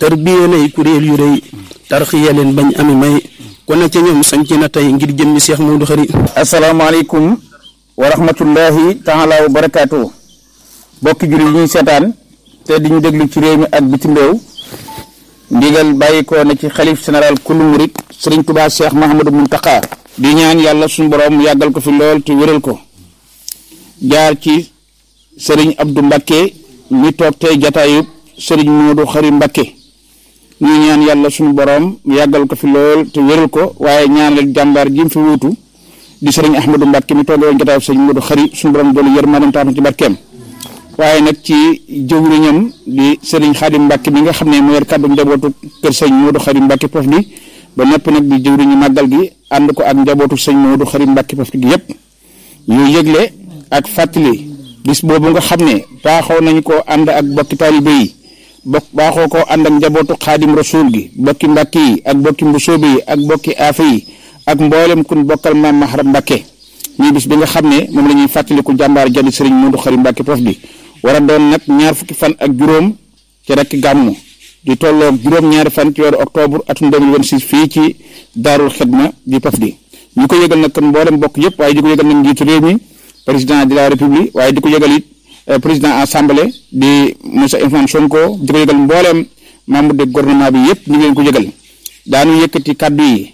tarbiya nay kuréel yu rëy tarxiya leen bañ ami may kon nag ca ñoom sanc na tey ngir jëmmi Cheikh Modou Khari asalaamaaleykum wa rahmatullahi taala wa barakaatu bokki jullit yi ñuy seetaan te di ñu déglu ci réew mi ak bitim réew ndigal bàyyi ko na ci xalif général kullu murit sëriñ Tuubaa Cheikh Mahamadou Muntaqa di ñaan yàlla suñu borom yàggal ko fi lool te wéral ko jaar ci sëriñ Abdou Mbakke mi toog tey jataayub sëriñ Modou Khari Mbakke ñu ñaan yàlla suñu borom yàggal ko fi lool te wéral ko waaye ñaanal jàmbaar ji mu fi wuutu di sëriñ Ahmadou Mbakke mi toogee woon jataayub sëriñ Modou Khari suñu borom doolu yërmaanam tax ci barkeem waaye nag ci jëwriñam di sëriñ Xaadim Mbàkke mi nga xam ne moo yor kàddu njabootu kër sëñ Modou Khari Mbàkke Pof di ba nopp nag di jëwriñu màggal gi ànd ko ak njabootu sëñ Modou Khari Mbàkke Pof gi yépp ñu yëgle ak fàttali bis boobu nga xam ne baaxoo nañu ko ànd ak bokki taalibe yi bokk baaxoo ko ànd ak njabootu Xaadim Rasuul gi bokki Mbàkke yi ak bokki Mbusoobe yi ak bokki Aafe yi ak mboolem kun bokkal maam Maharam Mbàkke ñuy bis bi nga xam ne moom la ñuy fàttaliku jàmbaar jadi sëriñ Modou Khari Mbàkke Pof di war a doon nag ñaar fukki fan ak juróom ci rekk gàmmu di tolloog juróom-ñaari fan ci weeru octobre atum 2026 fii ci daarul xidma di Pof di ñu ko yëgal nag kon mboolem bokk yëpp waaye di ko yëgal nag njiitu réew mi président de la république waaye di ko yëgal it président assemblée di Moussa Ousmane Sonko di ko yëgal mboolem membre de gouvernement bi yëpp ñu ngi leen ko yëgal daanu yëkkati kaddu yi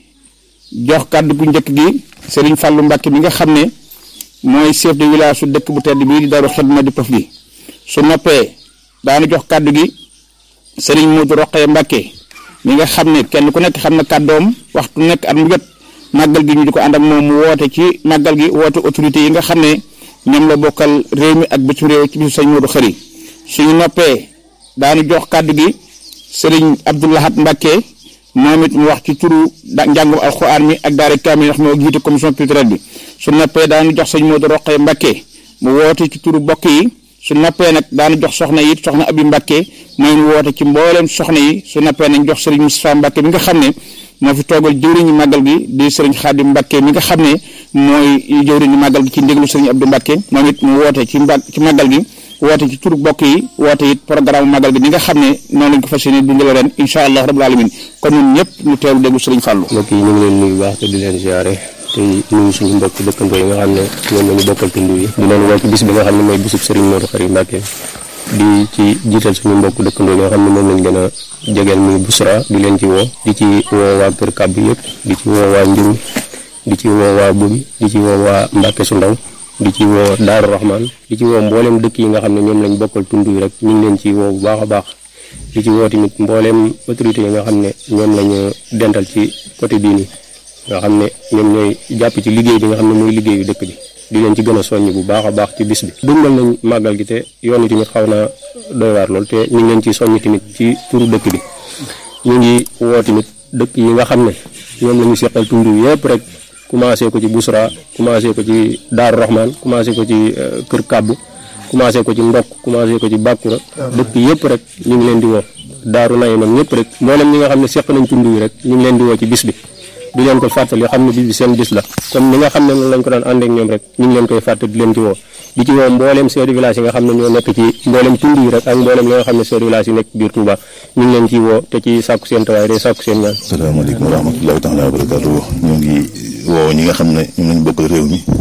jox kaddu gu njëkk gi Serigne Fallou Mbacke mi nga xam ne mooy chef de village su dëkk bu tedd bii di daarul xidma di Pof di su noppee daanu jox kàddu gi sëriñ Modou Roqee Mbàkke mi nga xam ne kenn ku nekk xam na kàddoom waxtu nekk at mu jot màggal gi ñu di ko ànd ak moom mu woote ci màggal gi woote autorité yi nga xam ne ñoom la bokkal réew mi ak bitim réew ci bisu sëñ Modou Khari suñu noppee daanu jox kàddu gi sëriñ Abdoulahat Mbàkke moom it mu wax ci turu njàngum alxuraan mi ak daara kaamil ndax moo jiite commission culturelle bi su noppee daanu jox sëñ Modou Roqee Mbàkke mu woote ci turu bokk yi su nappee nag daana jox soxna yi soxna abi Mbàkke mooy mu woote ci mbooleem soxna yi su nappee nañ jox sëriñ Moustapha Mbàkke mi nga xam ne moo fi toogal jëwriñu màggal gi di sëriñ Xaadim Mbàkke mi nga xam ne mooy jëwriñu màggal gi ci ndéglu sëriñ Abdou Mbàkke moom it mu woote ci mba ci màggal gi woote ci turu bokk yi woote it programme màggal gi ni nga xam ne noonu lañ ko fas yéene dundale ren incha allah rabbul alamin kon ñun ñëpp ñu teewlu déglu sëriñ Fàllu mbokk yi ñu ngi leen nuyu baax te di leen ziare tey nuyu suñu mbokk dëkkandoo yi nga xam ne ñoom la ñu bokkal tund yi di leen woo ci bis bi nga xam ne mooy bisub Serigne Modou Khari Mbacke di ci jiital suñu mbokk dëkkandoo yi nga xam ne moom lañ gën a jegeel muy Busra di leen ci woo di ci woo waa Kër Kàbb yëpp di ci woo waa Njurul di ci woo waa Bobi di ci woo waa Mbacke su ndaw di ci woo Daaru Rahman di ci woo mboolem dëkk yi nga xam ne ñoom lañ bokkal tund yi rek ñu ngi leen ci woo bu baax a baax di ci woo tamit mboolem autorité yi nga xam ne ñoom lañu dental ci côté bii nii nga xam ne ñoom ñooy jàpp ci liggéey bi nga xam ne mooy liggéeyu dëkk bi di leen ci gën a soññ bu baax a baax ci bis bi dundal nañ màggal gi te yoon yi tamit xaw naa doy waar lool te ñu ngi leen ci soññ tamit ci turu dëkk bi ñu ngi woo tamit dëkk yi nga xam ne ñoom la ñu seqal tund yëpp rek commencé ko ci Busra commencé ko ci Daaru Rahman commencé ko ci Kër Kàbb commencé ko ci Ndokk commencé ko ci Bàkkura dëkk yëpp rek ñu ngi leen di woo Daaru Naymam ñëpp rek mboolem ñi nga xam ne seq nañ tund yi rek ñu ngi leen di woo ci bis bi di leen ko fàttali xam ne bis bi seen bis la comme ni nga xam ne noonu lañ ko daan ànd ak ñoom rek ñu ngi leen koy fàttali di leen ci woo di ci woo mbooleem chef de village yi nga xam ne ñoo nekk ci mbooleem tund yi rek ak mbooleem li nga xam ne chef de village yi nekk biir Touba ñu ngi leen ci woo te ci sàkku seen tawaay day sàkku seen ñaan asalaamaaleykum wa rahmatullahi taala wa barakatuh ñoo ngi woo ñi nga xam ne ñoom lañ bokkal réew mi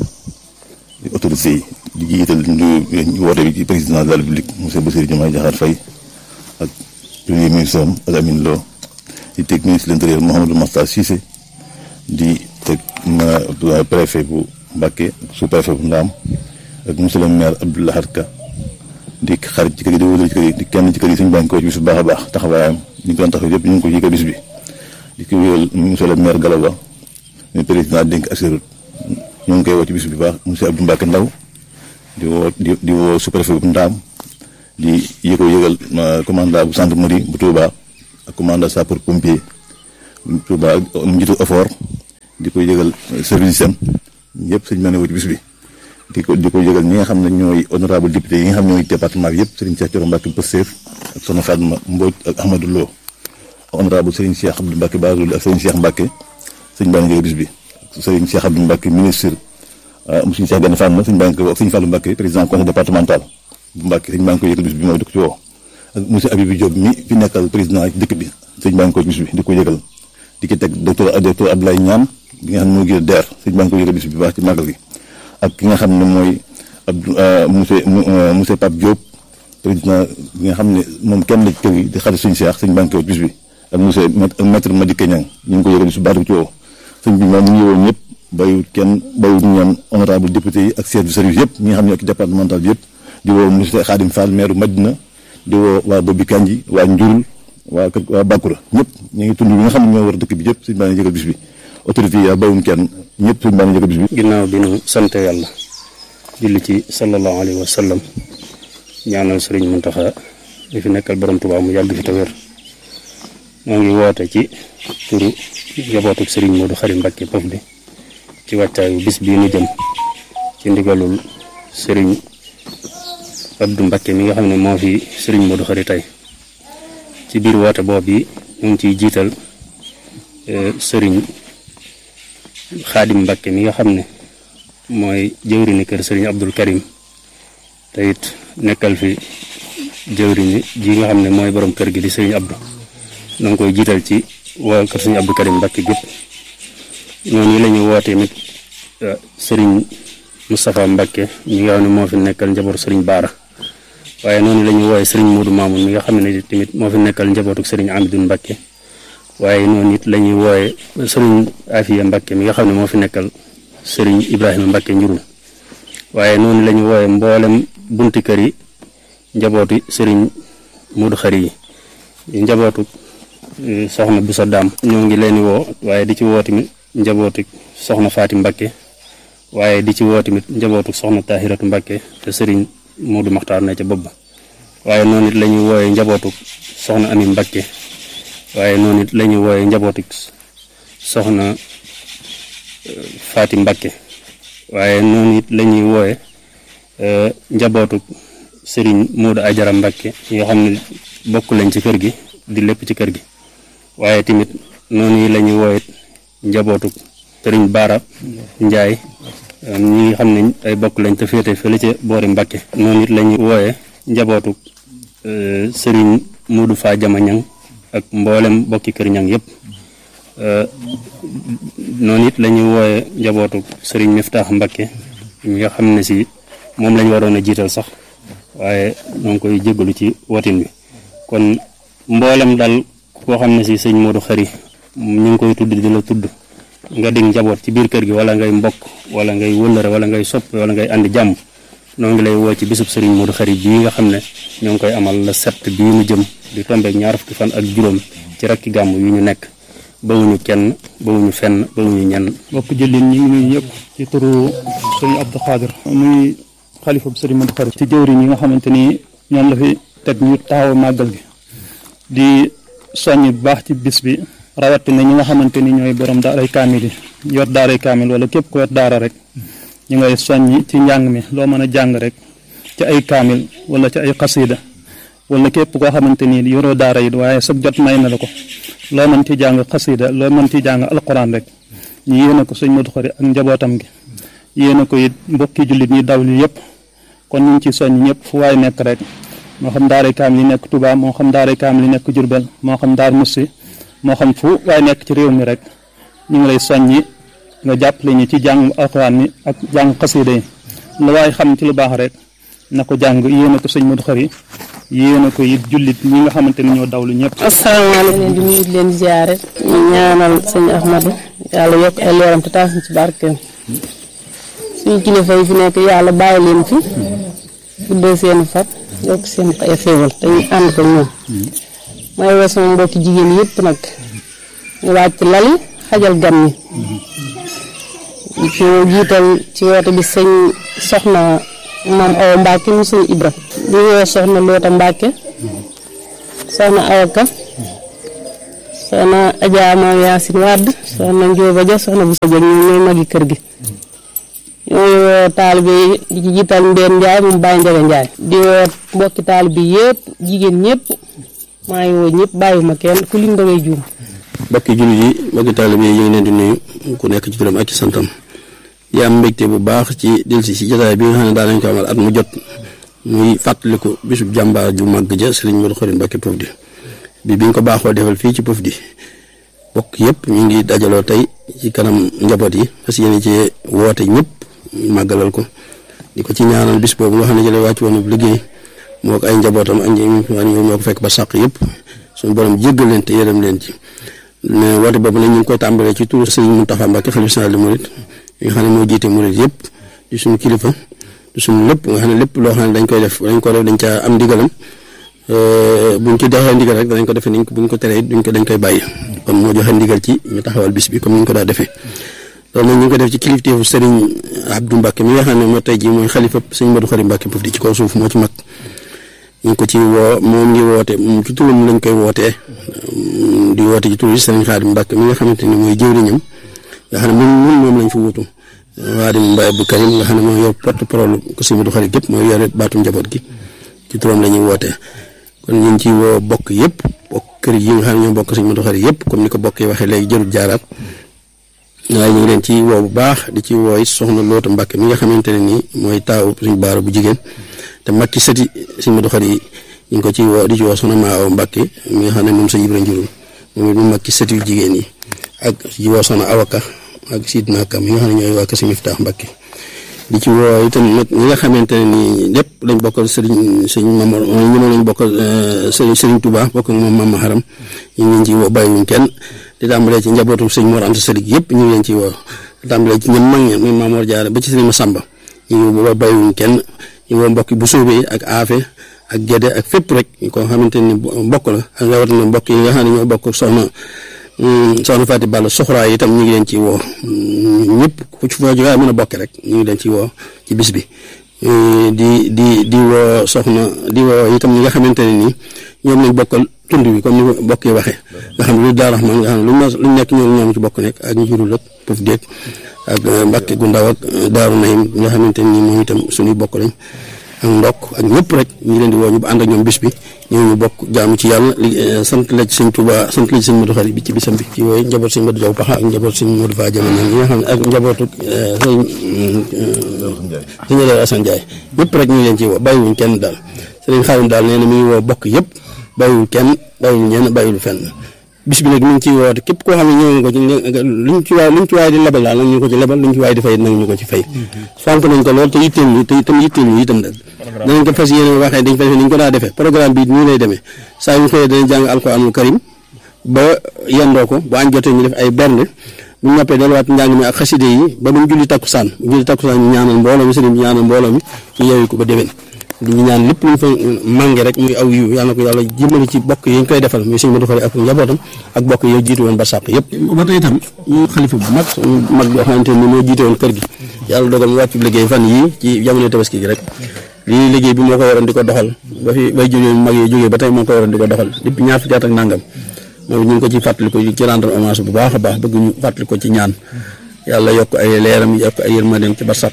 autorité yi di jiital ñu woote bi ci président de la république monsieur Bassirou Diomaye Diakhar Faye ak premier ministre am ak Amine Lo di teg ministre de l'intérieur Mouhamadou Makhtar Cissé di teg préfet bu Mbacké sous préfet bu Ndaam ak monsieur le maire Abdou Lahad Ka di xarit ci kër yi di wóolal ci kër yi di kenn ci kër yi suñu bànk ko ci bis bu baax a baax taxawaayam ñu ngi ko doon taxaw yëpp ñu ngi ko yëgal bis bi di ko wéyal monsieur le maire Galaba ñu président dénk assurut ñu ngi koy woo ci bis bi baax monsieur Abdou Mbacké Ndaw di woo di di woo sous préfet bu Ndaam di yëko yëgal commandant bu gendarmerie bu Touba ak commandant sapeur pompier Touba mu njiitu effort di ko yëgal service am yëpp sëñ mane woo ci bis bi di ko di ko yëgal ñi nga xam ne ñooy honorable député yi nga xam ne ñooy département bi yëpp Serigne Cheikh Thioro Mbacke Pastef ak Soxna Fatma Mbodj ak Ahmadou Lo honorable Serigne Cheikh Abdou Mbacke Bazoul ak Serigne Cheikh Mbacke sëñ baa ngi yëgal bis bi Serigne Cheikh Abdou Mbacke ministre monsieur Cheikh Gane Fatma sëñ baa ngi koy woo ak sëñ Fallou Mbacke président conseil départemental bu Mbacke sëñ baa ngi koy yëgal bis bi mooy di ko ci woo ak monsieur Habibou Diop mi fi nekkal président ak dëkk bi sëñ baa ngi koy bis bi di ko yëgal di ko teg docteur docteur Abdoulaye Niam bi nga xam ne moo gën DER sëñ baa ngi koy yëgal bis bi baax ci màggal gi ak ki nga xam ne mooy Abdou monsieur monsieur Pape Diop président bi nga xam ne moom kenn la ci kër gi di xarit suñu seex sëñ baa ngi koy bis bi ak monsieur maître Madické Niang ñu ngi ko yëgal bis bi baatu ci woo sëñ bi moom mu ngi woon ñëpp bayut kenn bayut ñoom honorable député yi ak chef de service yëpp ñi nga xam ne ak départemental bi yëpp di woo monsieur Khadim Fall maire Madina di woo waa Bobi Kanji waa Njurul waa kër waa Bakura ñëpp ñu ngi tund bi nga xam ne ñoo war dëkk bi yëpp suñu baa ngi yëgal bis bi autorité yi bayuñ kenn ñëpp suñu baa ngi yëgal bis bi ginnaaw bi nu sant yàlla julli ci sallallahu alayhi wa sallam ñaanal sëriñ Muntaxa mi fi nekkal borom Tuubaa mu yàgg fi te wér moo ngi woote ci turu njabootuk sëriñ Modou Khary Mbacké Pof bi ci wàccaayu bis bii nu jëm ci ndigalul sëriñ Abdou Mbacké mi nga xam ne moo fi sëriñ Modou Khary tey ci biir woote boobu yi ñu ngi ciy jiital sëriñ Xaadim Mbacké mi nga xam ne mooy jëwriñu kër sëriñ Abdul Karim te it nekkal fi jëwriñu ji nga xam ne mooy borom kër gi di sëriñ Abdou na nga koy jiital ci waa kër sëriñ Abdou Karim Mbacké gépp noonu la ñu wootee mit sëriñ Moustapha Mbacké mi nga xam ne moo fi nekkal njabootu sëriñ Baara waaye noonu la ñu wooyee sëriñ Modou Mamoun mi nga xam ne tamit moo fi nekkal njabootu sëriñ Amidou Mbacké waaye noonu it la ñuy wooyee sëriñ Afiya Mbacké mi nga xam ne moo fi nekkal sëriñ Ibrahima Mbacké njurul waaye noonu la ñu wooyee mboolem bunti kër yi njabooti sëriñ Modou Khary yi njabootu soxna Boussa Dam ñoo ngi leen di woo waaye di ci woo tamit njabooti soxna Faati Mbacké waaye di ci woo tamit njabootu soxna Tahiratu Mbacké te sëriñ Modou Maxtaar ne ca bopp ba waaye noonu it la ñuy wooyee njabootu soxna Ami Mbacké waaye noonu it la ñuy wooyee njabootu soxna Faati Mbacké waaye noonu it la ñuy wooye njabootu sëriñ Modou Ajara Mbacké ñi nga xam ne bokk lañ ci kër gi di lépp ci kër gi waaye tamit noonu la ñuy wooye njabootu sëriñ Baara Njaay ñi nga xam ne ay bokk lañ te féete fële ca boori Mbacké noonu it la ñuy wooye njabootu sëriñ Modou Fa Jama Ñang ak mboolem bokki kër ñang yëpp noonu it la ñuy wooye njabootu sëriñ Miftaax Mbacké mi nga xam ne si moom lañ waroon a jiital sax waaye ñoo ngi koy jégalu ci watin bi kon mboolem daal koo xam ne si sëñ Modou Khary ñu ngi koy tudd di la tudd nga dig njaboot ci biir kër gi wala ngay mbokk wala ngay wëllëre wala ngay sopp wala ngay andi jàmm noo ngi lay woo ci bisub sëriñ Modou Khary bii nga xam ne ñoo ngi koy amal la sept bii mu jëm di tombeek ñaar fukki fan ak juróom ci rakki gàmm yu ñu nekk bawuñu kenn bawuñu fenn bawuñu ñenn mbokk jëlin ñi ngi nuyu ñëpp ci turu sëriñ Abdou Khadir muy xalifa bu sëriñ Modou Khary ci jëwriñ yi nga xamante ni ñoom la fi teg ñu taxaw màggal gi di soññ bu baax ci bis bi rawatina ñi nga xamante ni ñooy borom daaray kaamil yi yor daaray kaamil wala képp ko yor daara rek ñu ngay soññ ci njàng mi loo mën a jàng rek ci ay kaamil wala ci ay xasida wala képp koo xamante ni yoroo daara yi waaye sag jot may na la ko loo mën ci jàng xasida loo mën ci jàng alquran rek ñu yéene ko sëñ Modou Khary ak njabootam gi yéene ko it mbokki jullit ñi daw li yëpp kon ñu ngi ci soññ ñëpp fu waay nekk rek moo xam daaray kaamil yi nekk Touba moo xam daaray kaamil yi nekk Jurbel moo xam daar Mussi moo xam fu waay nekk ci réew mi rek ñu ngi lay soññi nga jàppale ñu ci jàng alquran mi ak jàng xasida yi lu waay xam ci lu baax rek na ko jàng yéene ko sëñ Modou Khary yéene ko it jullit ñi nga xamante ni ñoo dawlu ñëpp. asalaamaaleykum di nuyu leen ziare ñu ñaanal sëñ Ahmadou yàlla yokk ay leeram te taas ci barkeem suñu kilifa yi fi nekk yàlla bàyyi leen fi guddee seen fat yokk seen ay xéewal te ñu ànd ko ñoom may woo sama mbokki jigéen yëpp nag ñu wàcc lali xajal gan ñi ci jiital ci woote bi sëñ soxna maam Awa Mbacke mu sëñ Ibra di woo soxna Loota Mbacke soxna Awa Ka soxna Adja Maam Yaasin Wàdd soxna Njóoba Ja soxna bu sa jëg ñoom ñooy magi kër gi ñooy woo taalibe yi di ci jiital Mbeen Njaay moom Baye Njaga Njaay di woo mbokki taalibe yëpp jigéen ñëpp maa ngi woo ñëpp bàyyiwuma kenn ku lim da ngay juum mbokki jullit yi mbokki taalibe yi ñu ngi leen di nuyu ku nekk ci turam ak ci santam di am mbégte bu baax ci delsi si jotaay bi nga xam ne daa nañ ko amal at mu jot muy fàttaliku bisub jàmbaar ju màgg ja sëriñ Modou Khary Mbacké Pofdy bi biñ ko baaxoo defal fii ci Pofdy bokk yëpp ñu ngi dajaloo tey ci kanam njaboot yi parce que yéen ci woote ñëpp màggalal ko di ko ci ñaanal bis boobu nga xam ne jële wàcc woon liggéey moo ko ay njabootam ak ñi ñoo ko fekk ba sàq yëpp suñu borom jéggal leen te yërëm leen ci mais woote boobu nag ñu ngi koy tàmbalee ci turu sëriñ Mountakha Mbacké xalifa général des mourides nga xam ne moo jiite murid yëpp di suñu kilifa di suñu lépp nga xam ne lépp loo xam ne dañ koy def dañ ko def dañ caa am ndigalam buñ ci joxee ndigal rek danañ ko defee niñ ko buñ ko teree duñ ko dañ koy bàyyi kon moo joxe ndigal ci ñu taxawal bis bi comme ni ñu ko daa defee loolu nag ñu ngi ko def ci kilifteefu Serigne Abdou Mbacké mi nga xam ne moo tey jii mooy xalifa Serigne Modou Khary Mbacké Pofdy ci kaw suuf moo ci mag ñu ngi ko ci woo moom ngi woote ci turam lañ koy wootee di woote ci turu Serigne Khadim Mbacké mi nga xamante ni mooy jëwriñam nga xam ne moom moom lañ fi wutu Waadim Mbaye Abdou Karim nga xam ne mooy yor porte parole ko Serigne Modou Khary gépp mooy yore baatu njaboot gi ci turam la ñuy wootee kon ñu ngi ci woo bokk yëpp bokk kër yi nga xam ne ñoo bokk Serigne Modou Khary yëpp comme ni ko bokk yi waxee léegi jërul jaaraat waaye ñu ngi leen ci woo bu baax di ci woo it soxna Loota Mbacké mi nga xamante ne nii mooy taaw suñu baara bu jigéen te mag ci sëti Serigne Modou Khary yi ñu ngi ko ci woo di ci woo soxna Maaw Mbacké mi nga xam ne moom sa Ibra Njurul moom it mu mag ci sëti yu jigéen yi ak ci woo soxna Awaka ak Sidna Kam mi nga xam ne ñooy waa Kër Serigne Miftaax Mbacké di ci woo itam nag ñi nga xamante ne nii lépp lañ bokkal Serigne Serigne Mamor ñu ne lañ bokkal Serigne Serigne Touba bokk moom Mama Haram ñu ngi leen ci woo bàyyiwuñ kenn di tàmbalee ci njabootu Serigne Mor Anta Sali yëpp ñu ngi leen ci woo di tàmbalee ci ñoom mag ña muy Mamor Diarra ba ci Serigne Massamba ñu ngi woo bàyyiwuñ kenn ñu woo mbokk bu soobee ak aafe ak gédé ak fépp rek ko xamante ni mbokk la ak rawatina mbokk yi nga xam ne ñoo bokk soxna soxna Faati Balla soxraa yi itam ñu ngi leen ci woo ñëpp ku ci foo jógee mën a bokk rek ñu ngi leen ci woo ci bis bi di di di woo soxna di woo itam ñi nga xamante ne nii ñoom lañ bokkal tund bi comme ni bokk yi waxee nga xam ne lu Daaru Rahmaan nga xam ne lu ñu nekk ñoom ñoom ci bokk nekk ak njurul ak pëf déeg ak Mbàkke gu ndaw ak Daaru Nahim nga xamante ne nii moom itam suñuy bokk lañ ak ndokk ak ñëpp rek ñu ngi leen di woo ñu ànd ak ñoom bis bi ñëw ñu bokk jaamu ci yàlla li sant la ci sëñ Touba sant la ci sëñ Modou Khary bi ci bisam bi ci wooyu njaboot sëñ Modou Diaw Paxa ak njaboot sëñ Modou Fa Jaman ñi nga xam ne ak njabootu sëñ sëñ Adama Assane Ndiaye ñëpp rek ñu ngi leen ci woo bàyyiwuñ kenn daal sëriñ Xaadim daal nee na mi ngi woo bokk yëpp bàyyiwul kenn bàyyiwul ñenn bàyyiwul fenn bis bi nag mi ngi ciy woote képp koo xam ne ñëw nga ko ci luñ ci waay luñ ci waay di lebal daal nag ñu ko ci lebal luñ ci waay di fay nag ñu ko ci fay fonk nañ ko lool te yitteel ñu te itam yitteel ñu itam nag danañ ko fas yéene waxee dañ ko defee ni ñu ko daa defee programme bi nii lay demee saa yu xëyee danañ jàng alquranul karim ba yendoo ko bu añ jotee ñu def ay bernde bu ñu noppee delluwaat njàng mi ak xaside yi ba bu ñu julli takkusaan bu julli takkusaan ñu ñaanal mbooloo mi sëriñ bi ñaanal mbooloo mi ñu yeewu ko ba déwén di ñu ñaan lépp lu ñu fa mànge rek muy aw yiw yàlla na ko yàlla jëmale ci bokk yi ñu koy defal muy sëñ Modou Khary ak njabootam ak bokk yi jiitu woon ba sàq yëpp ba tey itam ñu xalifa bu mag mag boo xamante ni moo jiite woon kër gi yàlla dogal mu wàcc liggéey fan yii ci jamono tabaski gi rek lii liggéey bi moo ko waroon di ko doxal ba fi bay jógee mag yi jógee ba tey moo ko waroon di ko doxal depuis ñaar fukki at ak nangam moom ñu ngi ko ci fàttali ko ci rendre hommage bu baax a baax bëgg ñu fàttali ko ci ñaan yàlla yokk ay leeram yokk ay yërmandeem ci ba sàq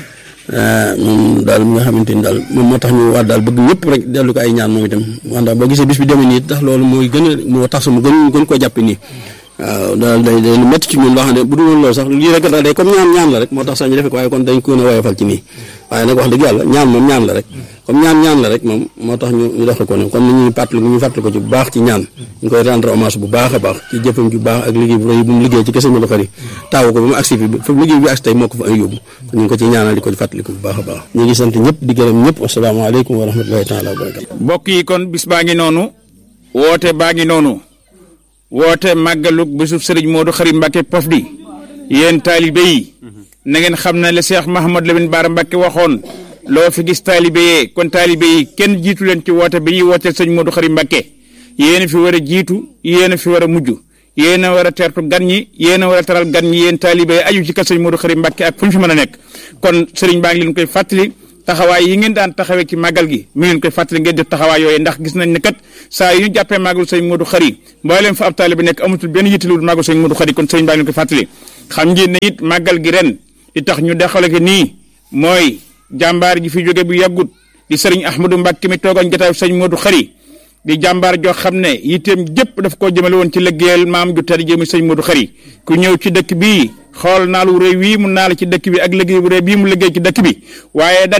moom daal mi nga xamante ni daal moom moo tax ñu war daal bëgg ñëpp rek dellu ko ay ñaan moom itam wanda boo gisee bis bi demee nii tax loolu mooy gën a moo tax mu gën gën koo jàppe nii waaw daal day day lu métti ci ñun loo xam ne bu dul woon loolu sax lii rek daal day comme ñaan ñaan la rek moo tax sax ñu defe ko waaye kon dañ ko gën a woyofal ci nii waaye nag wax dëgg yàlla ñaan moom ñaan la rek comme ñaan ñaan la rek moom moo tax ñu ñu doxe ko ne comme ni ñuy fàttali ñu fàttali ko ci bu baax ci ñaan ñu koy rendre hommage bu baax a baax ci jëfam ju baax ak liggéey bu rëy bu mu liggéey ci kese Modou Khary taawu ko ba mu agsi fi fa liggéey bi agsi tey moo ko fa ay yóbbu kon ñu ngi ko ci ñaanal di ko fàttali ko bu baax a baax ñu ngi sant ñëpp di gërëm ñëpp asalaamaaleykum wa rahmatullahi taala wa barakatu mbokk yi kon bis baa ngi noonu woote baa ngi noonu woote màggalug bésub sëriñ Modou Khary Mbacké Pofdy yéen taalibe yi na ngeen xam ne le Cheikh Mahamad Lamine Bara Mbacké waxoon loo fi gis taalibe yee kon taalibe yi kenn jiitu leen ci woote bi ñuy wooteel sëñ Modou Khary Mbacké yéen a fi war a jiitu yéen a fi war a mujj yéen a war a teertu gan ñi yéen a war a taral gan ñi yéen taalibe yi aju ci kër sëñ Modou Khary Mbacké ak fu ñu fi mën a nekk kon sëriñ baa ngi leen koy fàttali taxawaay yi ngeen daan taxawee ci màggal gi mi ngeen koy fàttali ngeen def taxawaay yooyu ndax gis nañ ne kat saa yu ñu jàppee màggalu sëñ Modou Khary mbooleem fa ab taalibe nekk amatul benn yittalul màggalu sëñ Modou Khary kon sëriñ baa ngi leen koy fàttali xam ngeen ne it màggal gi ren li tax ñu dexale ko nii mooy jàmbaar ji fi jóge bu yàggut di sëriñ Ahmadou Mbacké mi toogoon jotaayu sëñ Modou Khary di jàmbaar joo xam ne yitteem jëpp daf koo jëmale woon ci liggéeyal maam ju tedd jëmi sëñ Modou Khary ku ñëw ci dëkk bii xool naalu rëy wii mu naal ci dëkk bi ak liggéey bu rëy bii mu liggéey ci dëkk bi waaye dadi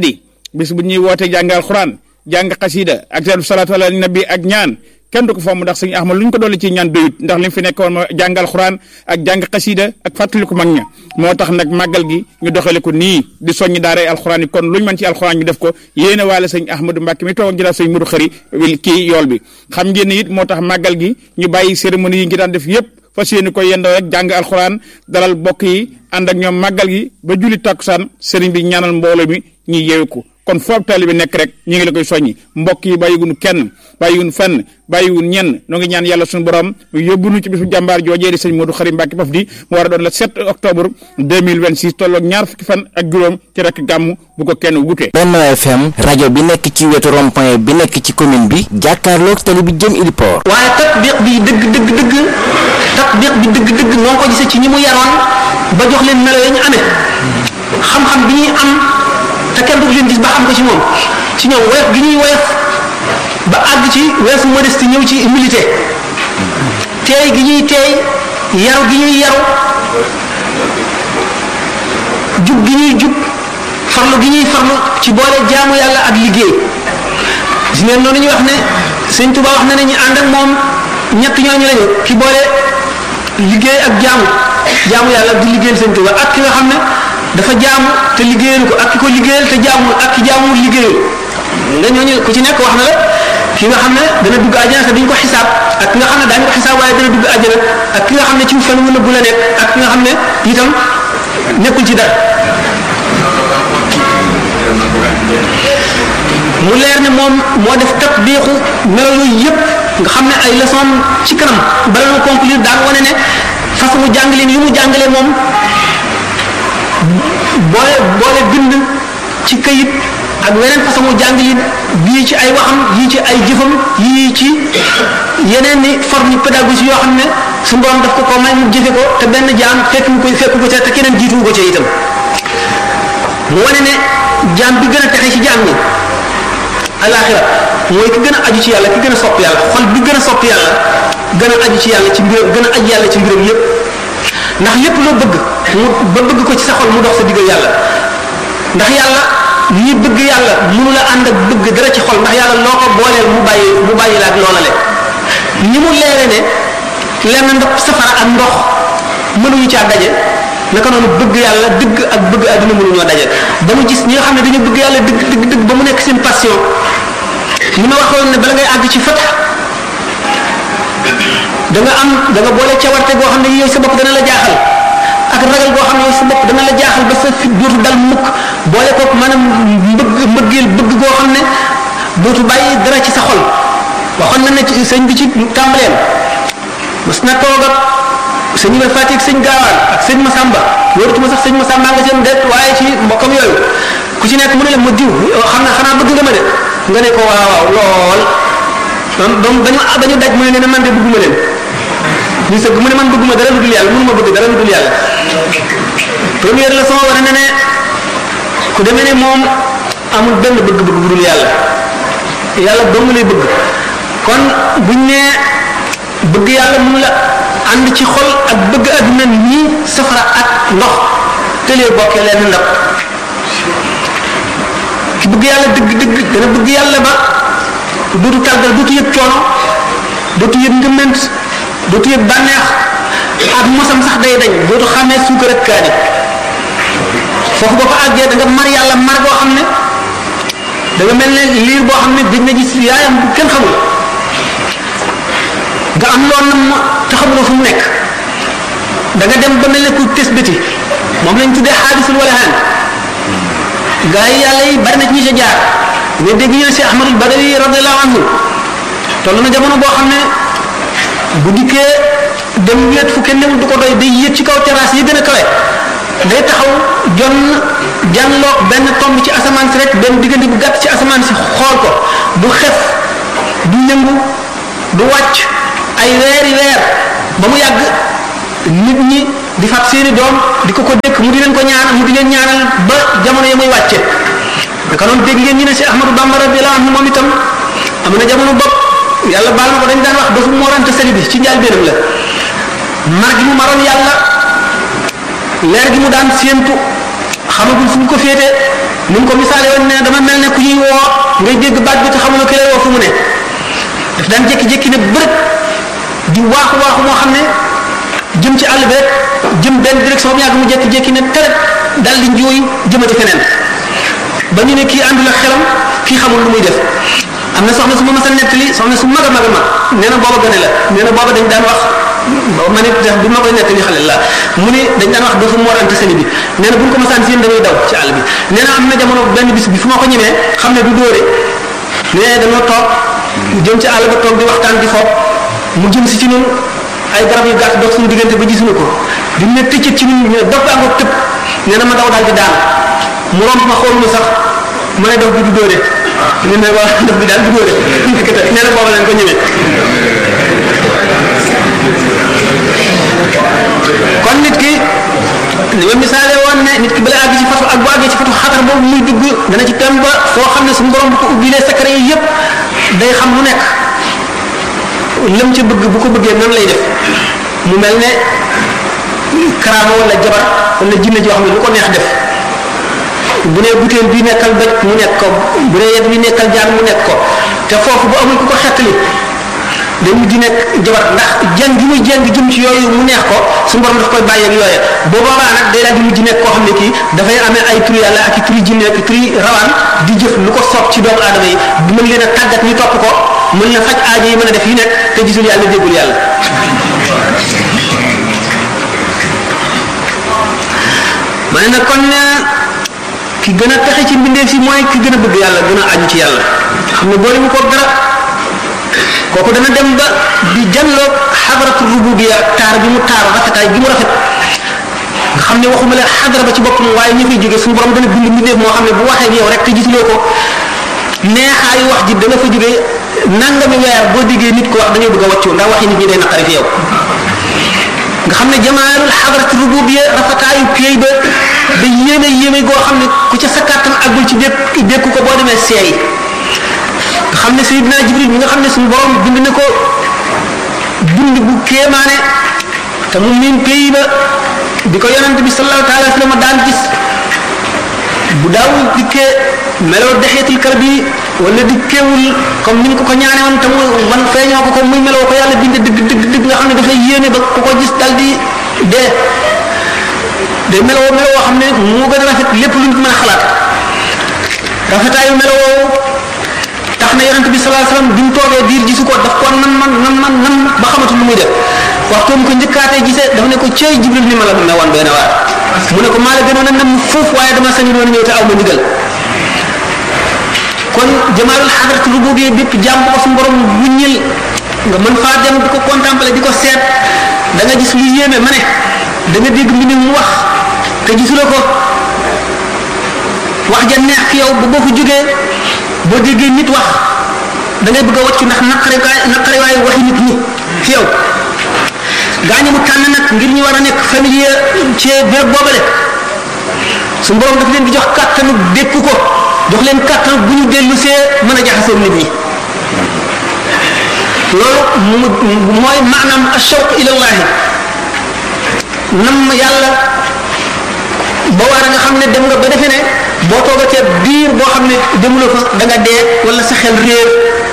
bis bu ñuy woote jàng alxuraan jàng xasida ak salaatu ala nabi ak ñaan kenn du ko fomm ndax sëñ Ahmad lu ñu ko dolli ci ñaan doyut ndax li mu fi nekkoon ma jàng alxuraan ak jàng xasida ak fàttaliku mag ña moo tax nag màggal gi ñu doxale ko nii di soññi daaray alxuraan yi kon lu ñu mën ci alxuraan ñu def ko yéene waale sëñ Ahmadou Mbacke mi toogoon jëlaat sëñ Mudu Xëri kii yool bi xam ngeen ne it moo tax màggal gi ñu bàyyi cérémonie yi ngi daan def yépp fas yéene ko yendoo rek jàng alxuraan dalal bokk yi ànd ak ñoom màggal gi ba julli takkusaan sëriñ bi ñaanal mbooloo mi ñuy yeewu ko kon foofu taalibe bi nekk rek ñu ngi la koy soññi mbokk yi bàyyiwunu kenn bàyyiwun fenn bàyyiwun ñenn noo ngi ñaan yàlla suñu borom mu yóbbu nu ci bisu jàmbaar joojee di sëñ Modou Khary Mbacké Paf di mu war a doon le 7 octobre 2026 tolloog ñaar fukki fan ak juróom ci rek gàmm bu ko kenn wute Benno FM rajo bi nekk ci wetu rond-point bi nekk ci commune bi jàkkaarloog tali bi jëm Iliport waaye tatbiq bi dëgg dëgg dëgg tatbiq bi dëgg dëgg noo ko gisee ci ñi mu yaroon ba jox leen melo ya ñu amee xam-xam bi ñuy am te kenn du leen gis ba xam ko ci moom ci ñoom woyof gi ñuy woyof ba àgg ci weesu modeste ñëw ci humilité teey gi ñuy teey yaru gi ñuy yaru jub gi ñuy jub farlu gi ñuy farlu ci boole jaamu yàlla ak liggéey gis ngeen noonu ñuy wax ne sëñ Tuba wax na ne ñu ànd ak moom ñett ñooñu lañu ki boole liggéey ak jaamu jaamu yàlla di liggéeyal sëñ Tuba ak ki nga xam ne dafa jaamu te liggéeyal ko ak ki ko liggéeyal te jaamul ak ki jaamul liggéeyal nga ñooñu ku ci nekk wax na la ki nga xam ne dana dugg àjjana te duñ ko xisaab ak ki nga xam ne daañu ko xisaab waaye dana dugg àjjana ak ki nga xam ne ci fan wu nëbbu la nekk ak ki nga xam ne itam nekkul ci dara mu leer ne moom moo def tatbiixu melo yooyu yëpp nga xam ne ay leçon ci kanam bala ñu conclure daan wane ne façon jàngaleen yi mu jàngale moom boole boole bind ci kayit ak weneen façon jàngalin bii ci ay waxam yii ci ay jëfam yii ci yeneen ni forme pédagogie yoo xam ne su borom daf ko ko may mu jëfe ko te benn jaam fekk mu koy fekk ko ca te keneen jiituwu ko ca itam mu wane ne jaam bi gën a texe ci jaam ñi alaxira mooy ki gën a aju ci yàlla ki gën a sopp yàlla xol bi gën a sopp yàlla gën a aju ci yàlla ci mbiram gën a aju yàlla ci mbiram yépp ndax lépp loo bëgg mu ba bëgg ko ci sa xol mu dox sa diggal yàlla ndax yàlla ñi bëgg yàlla mënu la ànd ak bëgg dara ci xol ndax yàlla loo ko booleel mu bàyyi mu bàyyi la ak loola le ni mu leere ne lenn ndox safara ak ndox mënuñu caa daje naka noonu bëgg yàlla dëgg ak bëgg àdduna mënuñoo daje ba mu gis ñi nga xam ne dañu bëgg yàlla dëgg dëgg dëgg ba mu nekk seen passion ni ma waxoon ne bala ngay àgg ci fat da nga am da nga boole cawarte goo xam ne yow sa bopp dana la jaaxal ak ragal goo xam ne yow sa bopp dana la jaaxal ba sa fit dootu dal mukk boole kook maanaam mbëgg mbëggeel bëgg goo xam ne dootu bàyyi dara ci sa xol waxoon na ne ci sëñ bi ci tàmbaleem mas na toog ak sëñ Ibrahima Fatick sëñ Gaawaan ak sëñ Masamba wóoratuma sax sëñ Masamba nga seen det waaye ci mbokkam yooyu ku ci nekk mu ne la ma diw xam na xanaa bëgg nga ma de nga ne ko waaw waaw lool donc donc dañu dañu daj mu ne ne man de bëgguma leen ñu sëgg mu ne man bëgguma dara lu dul yàlla mënuma bëgg dara lu dul yàlla première leçon wane na ne ku demee ne moom amul benn bëgg-bëgg bu dul yàlla yàlla dong lay bëgg kon buñ ne bëgg yàlla mun la ànd ci xol ak bëgg àdduna nii safara ak ndox tëlee bokkee leen ndab ki bëgg yàlla dëgg dëgg dana bëgg yàlla ba dootu tàggal dootu yëg coono dootu yëg ngëment dootu yëg bànneex ak mosam sax day dañ dootu xàmmee suukar ak kaani foofu boo fa àggee da nga mar yàlla mar boo xam ne da nga mel ne liir boo xam ne dañ na gis yaayam bu kenn xamul nga am loolu na mu te xamuloo fu mu nekk da nga dem ba mel ne ku tes bëti moom lañ tuddee xaadisul wala haan gaa yi yàlla yi bari na ci ñi sa jaar nga dégg ñu ne si ahmadul badari radiallahu anhu toll na jamono boo xam ne bu dikkee dem wéet fu kenn newul du ko doy day yéeg ci kaw terrasse yi gën a kawe day taxaw jon janloog benn tomb ci asamaan si rek benn diggante bu gàtt ci asamaan si xool ko du xef du yëngu du wàcc ay weeri weer ba mu yàgg nit ñi di fab seeni doom di ko ko dékk mu di leen ko ñaan mu di leen ñaanal ba jamono ya muy wàcce naka noonu dégg ngeen ñu ne si Ahmadou Bamba radiyallahu anhu moom itam am na jamono bopp yàlla baal na ko dañ daan wax dafa moorante sali bi ci njaal benam la mar gi mu maroon yàlla leer gi mu daan séentu xamagul fu mu ko féete ni mu ko misaale woon ne dama mel ne ku ñuy woo ngay dégg baat bi te xamuloo ki lay woo fu mu ne daf daan jékki-jékki ne bërëb di waaxu waaxu moo xam ne jëm ci àll bi rek jëm benn direction bi yàgg mu jékki-jékki ne teret dal di njuuy jëmati feneen ba ñu ne kii àndul ak xelam kii xamul lu muy def am na soxna su ma mas a nettali soxna su mag a mag a mag nee na booba gane la nee na booba dañ daan wax ma nit def bi ma koy nettali xale la mu ne dañ daan wax dafa moor ante seni bi nee na bu ñu ko masaan seen dañuy daw ci àll bi nee na am na jamono benn bis bi fu ma ko ñemee xam ne du dóore nee dañoo toog jëm ci àll ba toog di waxtaan di foog mu jëm si ci ñun ay garab yu gàtt dox suñu diggante ba gisuñu ko bi mu ne tëccët ci ñun ñu ne dof baa ngoog tëb nee na ma daw daal di daan mu romb ma xool mu sax ma ne dof bi du dóore ñu ne waa dof bi daal du dóore nee na booba lañ ko ñemee kon nit ki li ma misaale woon ne nit ki bala àgg ci fatu ak bu àggee ci fatu xatar boobu muy dugg dana ci tem ba foo xam ne suñu borom bu ko ubbilee secret yi yëpp day xam lu nekk lam ca bëgg bu ko bëggee nan lay def mu mel ne karaama wala jabar wala jinne joo xam ne lu ko neex def bu ne butéel bi nekkal bëj mu nekk ko bu ne yet bi nekkal jaan mu nekk ko te foofu bu amul ku ko xettali day mujj nekk jabar ndax jàng gi muy jàng jëm ci yooyu mu neex ko su borom daf koy bàyyi ak yooye boo boobaa nag day daal di mujj nekk koo xam ne kii dafay amee ay turi yàlla ak i turi jinne ak i turi rawaan di jëf lu ko soob ci doomu aadama yi di mën leen a tàggat ñu topp ko mën na faj aajo yi mën a def yi nekk te gisul yàlla déggul yàlla ma ne nag kon ki gën a texe ci mbindeef si mooy ki gën a bëgg yàlla gën a aju ci yàlla xam ne boole mu ko dara kooku dana dem ba di janloog xadaratu rububiya taar bi mu taar rafetaay bi mu rafet nga xam ne waxuma la xadara ba ci boppam waaye ñi fay jóge suñu borom dana bind mbindeef moo xam ne bu waxee ak yow rek te gisuloo ko neexaayu wax ji dana fa jóge nangami weer boo déggee nit ko wax da ngay bëgg a wàccu ndax waxi nit ñi day naqari fi yow nga xam ne jamaalul xadaratu rububiya rafetaayu piyey ba da yéeme yéeme goo xam ne ku ca sa kàttan àggul ci dékk dékku ko boo demee seey nga xam ne Seydina Jibril mi nga xam ne suñu borom bind na ko bind bu kéemaane te mu miin pays ba bi ko yonent bi sallallahu taala wa sallam daan gis bu daawul dikkee meloo dexeetul kar bi wala dikkeewul comme ni ñu ko ko ñaane woon te mu man feeñoo ko ko muy meloo ko yàlla bind dëgg dëgg dëgg nga xam ne dafay yéene ba ku ko gis dal di dee day meloo meloo xam ne moo gën a rafet lépp luñ ko mën a xalaat rafetaayu meloo tax na yonent bi sallallahu alayhi wasallam bi mu toogee diir gisu ko daf ko nan man nan man nan ba xamatul lu muy def waxtu mu ko njëkkaatee gisee dafa ne ko cey jibril ni ma la ne woon benn waar mu ne ko maa la gënoon a nam foofu waaye dama sañu doon ñëw te aw ma ndigal kon jamaalul xadarat rububiyya bépp jàmm ko suñu borom wuññil nga mën faa dem di ko contempler di ko seet da nga gis lu yéeme ma ne da nga dégg mbind mu wax te gisuloo ko wax ja neex fi yow ba boo ko jógee boo déggee nit wax da ngay bëgg a wàccu ndax naqare naqare waaye waxi nit ñi fi yow gaañu mu tànn nag ngir ñu war a nekk familier ci béréb boobale su borom daf leen di jox kàttanu dékku ko jox leen kàttan bu ñu dellu see mën a jaxasoo nit ñi loolu mu mooy maanaam ashawq ilallahi nam yàlla ba war a nga xam ne dem nga ba defe ne boo toogatee biir boo xam ne demuloo fa da nga dee wala sa xel réer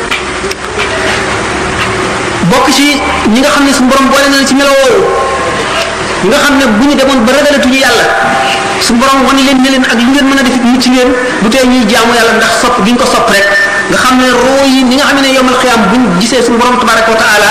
bokk ci ñi nga xam ne suñu borom boole na la ci melo woowu nga xam ne bu ñu demoon ba ragalatuñu yàlla suñu borom wan leen ne leen ak lu ngeen mën a def mucc ngeen bu tee ñuy jaamu yàlla ndax sopp gi ñu ko sopp rek nga xam ne roo yi ni nga xam ne yomal xiyaam buñ gisee suñu borom tabaraka wa taala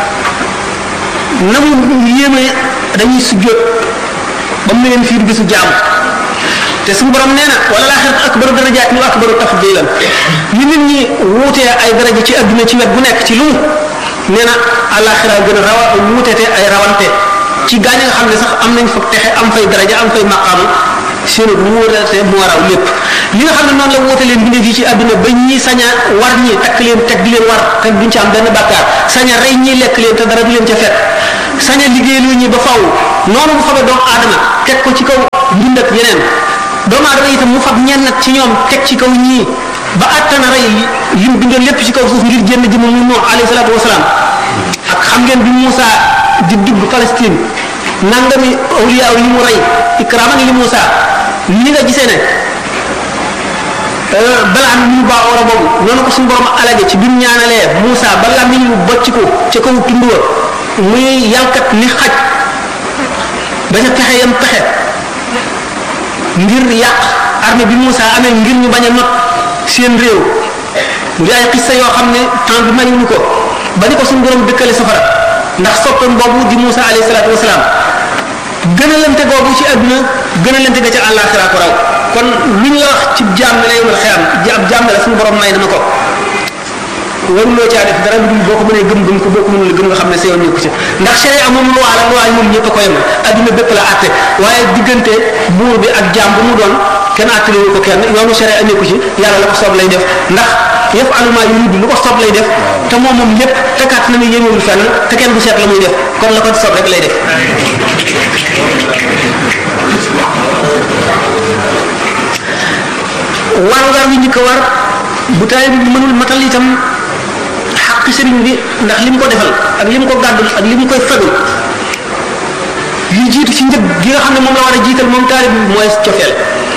na mu yéeme dañuy sujjóot ba mu ne leen fii du gisu jaamu te suñu borom nee na wala laaxirat akbaru darajaat wa akbaru tafdilan ñu nit ñi wuutee ay daraja ci adduna ci wet bu nekk ci lu nee na alaxira gën a rawa wuutete ay rawante ci gaañ nga xam ne sax am nañ fa texe am fay daraja am fay maqaam seenu bu wuutete moo raw lépp li nga xam ne noonu la wuute leen bindee fii ci adduna ba ñi sañ a war ñi takk leen teg di leen war te duñ ci am benn bàkkaar sañ a rey ñi lekk leen te dara du leen ca fekk sañ a liggéeyloo ñi ba faw noonu mu fabee doomu aadama teg ko ci kaw mbind ak yeneen doomu aadama itam mu fab ñenn nag ci ñoom teg ci kaw ñii ba attana rey lim bindoon lépp ci kaw suuf ngir génn jëmm mu Nuux alayhi salaatu wasalaam ak xam ngeen bi Moussa di dugg Palestine nangami awliya yi mu rey ikraman li Moussa ni nga gisee ne balaa ñu baa ora boobu noonu ko suñu borom alage ci bi mu ñaanalee Moussa ba làmmiñ wu bocc ko ca kaw tund wa muy yàlkat ni xaj ba ca pexe yam pexe ngir yàq armée bi Moussa amee ngir ñu bañ a not seen réew mu di ay xissa yoo xam ne temps bi mayuñu ko ba ni ko suñu borom dëkkale safara ndax soppeem boobu di Moussa alayhi salaatu wasalaam gënalante googu ci àdduna gënalante ga ca àllaaxira ko raw kon lu ñu la wax ci jaam ne la yomal xeyam ab jaam ne la suñu borom may na ma ko waruloo caa def dara lu dul boo ko mënee gëm gëm ko boo ko mënul gëm nga xam ne sa yoon nekku ci ndax sharia moom loi la loi yi moom ñëpp a ko yemal adduna bépp la àtte waaye diggante buur bi ak jaam bu mu doon kenn àttaliwu ko kenn yoonu sharia nekku ci yàlla la ko soob lay def ndax yëf aluma yu yudd lu ko soob lay def te moom moom lépp te kat na ni yéemewul fenn te kenn du seet la muy def kon la ko soob rek lay def war war wi njëkk a war bu taalibe bi mënul matal itam xaq sëriñ bi ndax li mu ko defal ak li mu ko gàddul ak li mu koy fegul li jiitu ci njëg gi nga xam ne moom la war a jiital moom taalibe bi mooy cofeel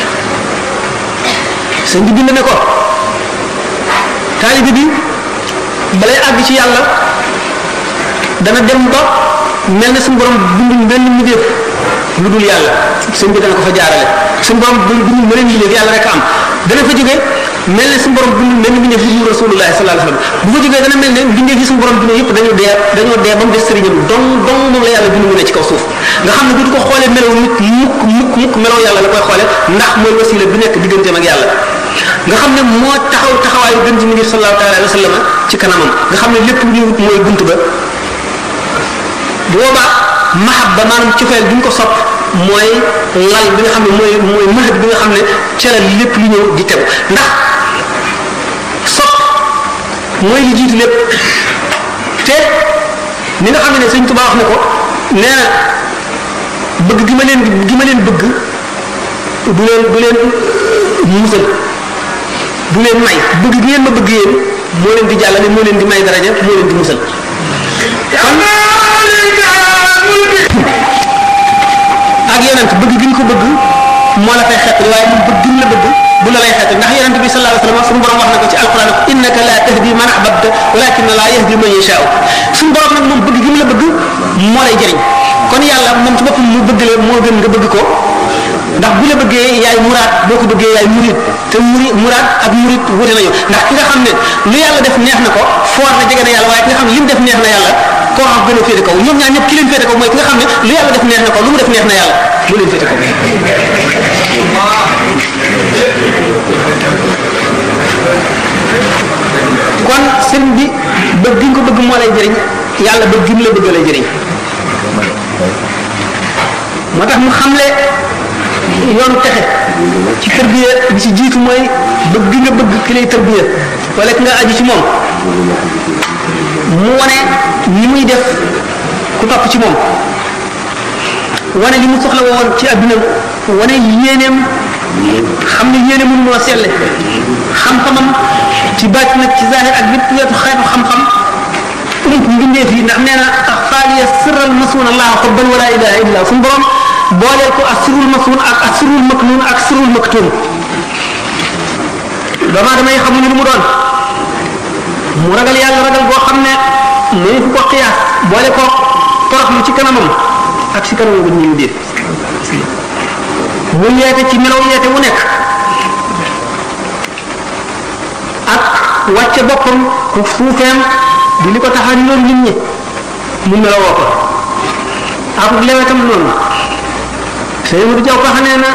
sëñ bi bind ne ko taalibe bi balay àgg ci yàlla dana dem ba mel na suñu borom bindul benn mbindeef lu dul yàlla sëñ bi dana ko fa jaarale suñu borom bindul beneen mbindeef yàlla rek am dana fa jóge mel ne suñu borom bindul benn mbindeef lu dul rasulullah sallallahu alayhi wasallam bu fa jógee dana mel ne mbindeef yi suñu borom bind yëpp dañoo dee dañoo dee ba mu des sëriñam dong dong moom la yàlla bind mu ne ci kaw suuf nga xam ne du ko xoolee melaw nit mukk mukk mukk melaw yàlla la koy xoolee ndax mooy wasila bi nekk digganteem ak yàlla nga xam ne moo taxaw taxawaayu gën ci ngir sallallahu taala alayhi wa sallam ci kanamam nga xam ne lépp lu ñuy wut mooy bunt ba bu boobaa mahabba maanaam cofeel bi ñu ko sopp mooy lal bi nga xam ne mooy mooy mahab bi nga xam ne ca la lépp lu ñëw di tegu ndax sopp mooy li jiitu lépp te ni nga xam ne sëñ Tuubaa wax ne ko nee na bëgg gi ma leen gi ma leen bëgg du leen du leen musal du leen may bëgg gi ngeen ma bëgg yéen moo leen di jàllale moo leen di may daraja moo leen di musal ak yonent bëgg gi ñu ko bëgg moo la fay xettali waaye moom bëgg gi mu la bëgg bu la lay xettali ndax yonent bi sallallahu alayhi wasallam suñu borom wax na ko ci alquran ko innaka la tahdi man ahbabta walakin la yahdi man yasha'u suñu borom nag moom bëgg gi mu la bëgg moo lay jëriñ kon yàlla moom ci boppam mu bëgg la moo gën nga bëgg ko ndax bu la bëggee yaay muraad boo ko bëggee yaay murid te muri muraad ak murid wute nañu ndax ki nga xam ne lu yàlla def neex na ko foor na jege na yàlla waaye ki nga xam ne li mu def neex na yàlla koo xam gën a féete kaw ñoom ñaar ñëpp ki leen féete kaw mooy ki nga xam ne lu yàlla def neex na ko lu mu def neex na yàlla mu leen féete kaw kon sëriñ bi bëgg gi nga ko bëgg moo lay jëriñ yàlla bëgg gi mu la bëgg lay jëriñ moo tax mu xamle yoonu texe ci tërbiya bi ci jiitu mooy bëgg gi nga bëgg ki lay tërbiya wala ki nga aju ci moom mu wane ni muy def ku topp ci moom wane li mu soxla woon ci adduna wane yéeneem xam ne yéene mënu moo selle xam-xamam ci bàcc nag ci zahir ak bépp weetu xeetu xam-xam ump mbindeef yi ndax nee na axfaaliya sirral masuun allah xobban wala ilaha illa suñu borom booleel ko ak sirul masuun ak ak sirul maknuun ak sirul maktuum doomu aadama yi xamuñu lu mu doon mu ragal yàlla ragal boo xam ne mënu fu ko xiyaas boole ko toroxlu ci kanamam ak ci kanamam bu ñu dee mu yeete ci melaw yeete wu nekk ak wàcce boppam ku suufeem di li ko tax a ñoom nit ñi mu melawoo ko ak lewetam noonu sëñ Modou Diaw Paxa nee na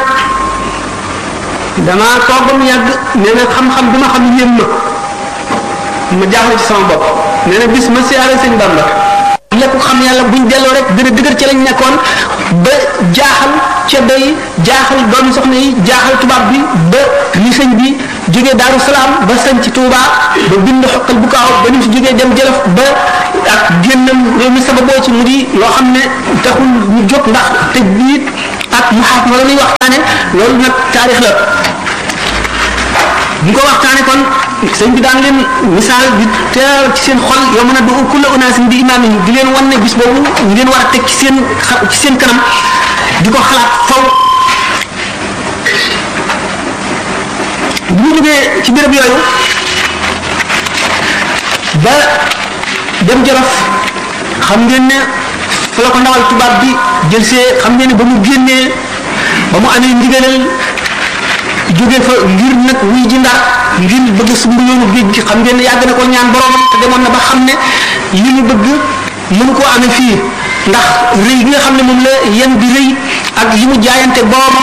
damaa toog ba mu yàgg nee na xam-xam bi ma xam yéem ma ma jaaxle ci sama bopp nee na bis ma siyaare sëñ Bamba lépp xam yàlla buñ delloo rek gën a dëgër ci lañ nekkoon ba jaaxal ceddo yi jaaxal doomi soxna yi jaaxal tubaab bi ba li sëñ bi jógee Daaru Salaam ba sañ ci Touba ba bind xoqal bu kaaw ba ni mu fi jógee dem Jolof ba ak génnam réew mi sababoo ci mu di loo xam ne taxul ñu jóg ndax tëj biit ak mu xaaf ma la ñuy waxtaane loolu nag taarix la bu ko waxtaane kon sëñ bi daan leen misaal di teer ci seen xol yow mën a du kulla unaasin bi imaam yi di leen wan ne bis boobu ngeen war a teg ci seen ci seen kanam di ko xalaat faw bi mu jógee ci béréb yooyu ba dem Jolof xam ngeen ne fa la ko ndawal tubaab bi jël see xam ngeen ne ba mu génnee ba mu amee ndigalal jóge fa ngir nag wuy ji ndar ngir bëgg sumb yoonu géej gi xam ngeen ne yàgg na ko ñaan boromam te demoon na ba xam ne li mu bëgg mënu koo amee fii ndax rëy gi nga xam ne moom la yen bi rëy ak li mu jaayante boromam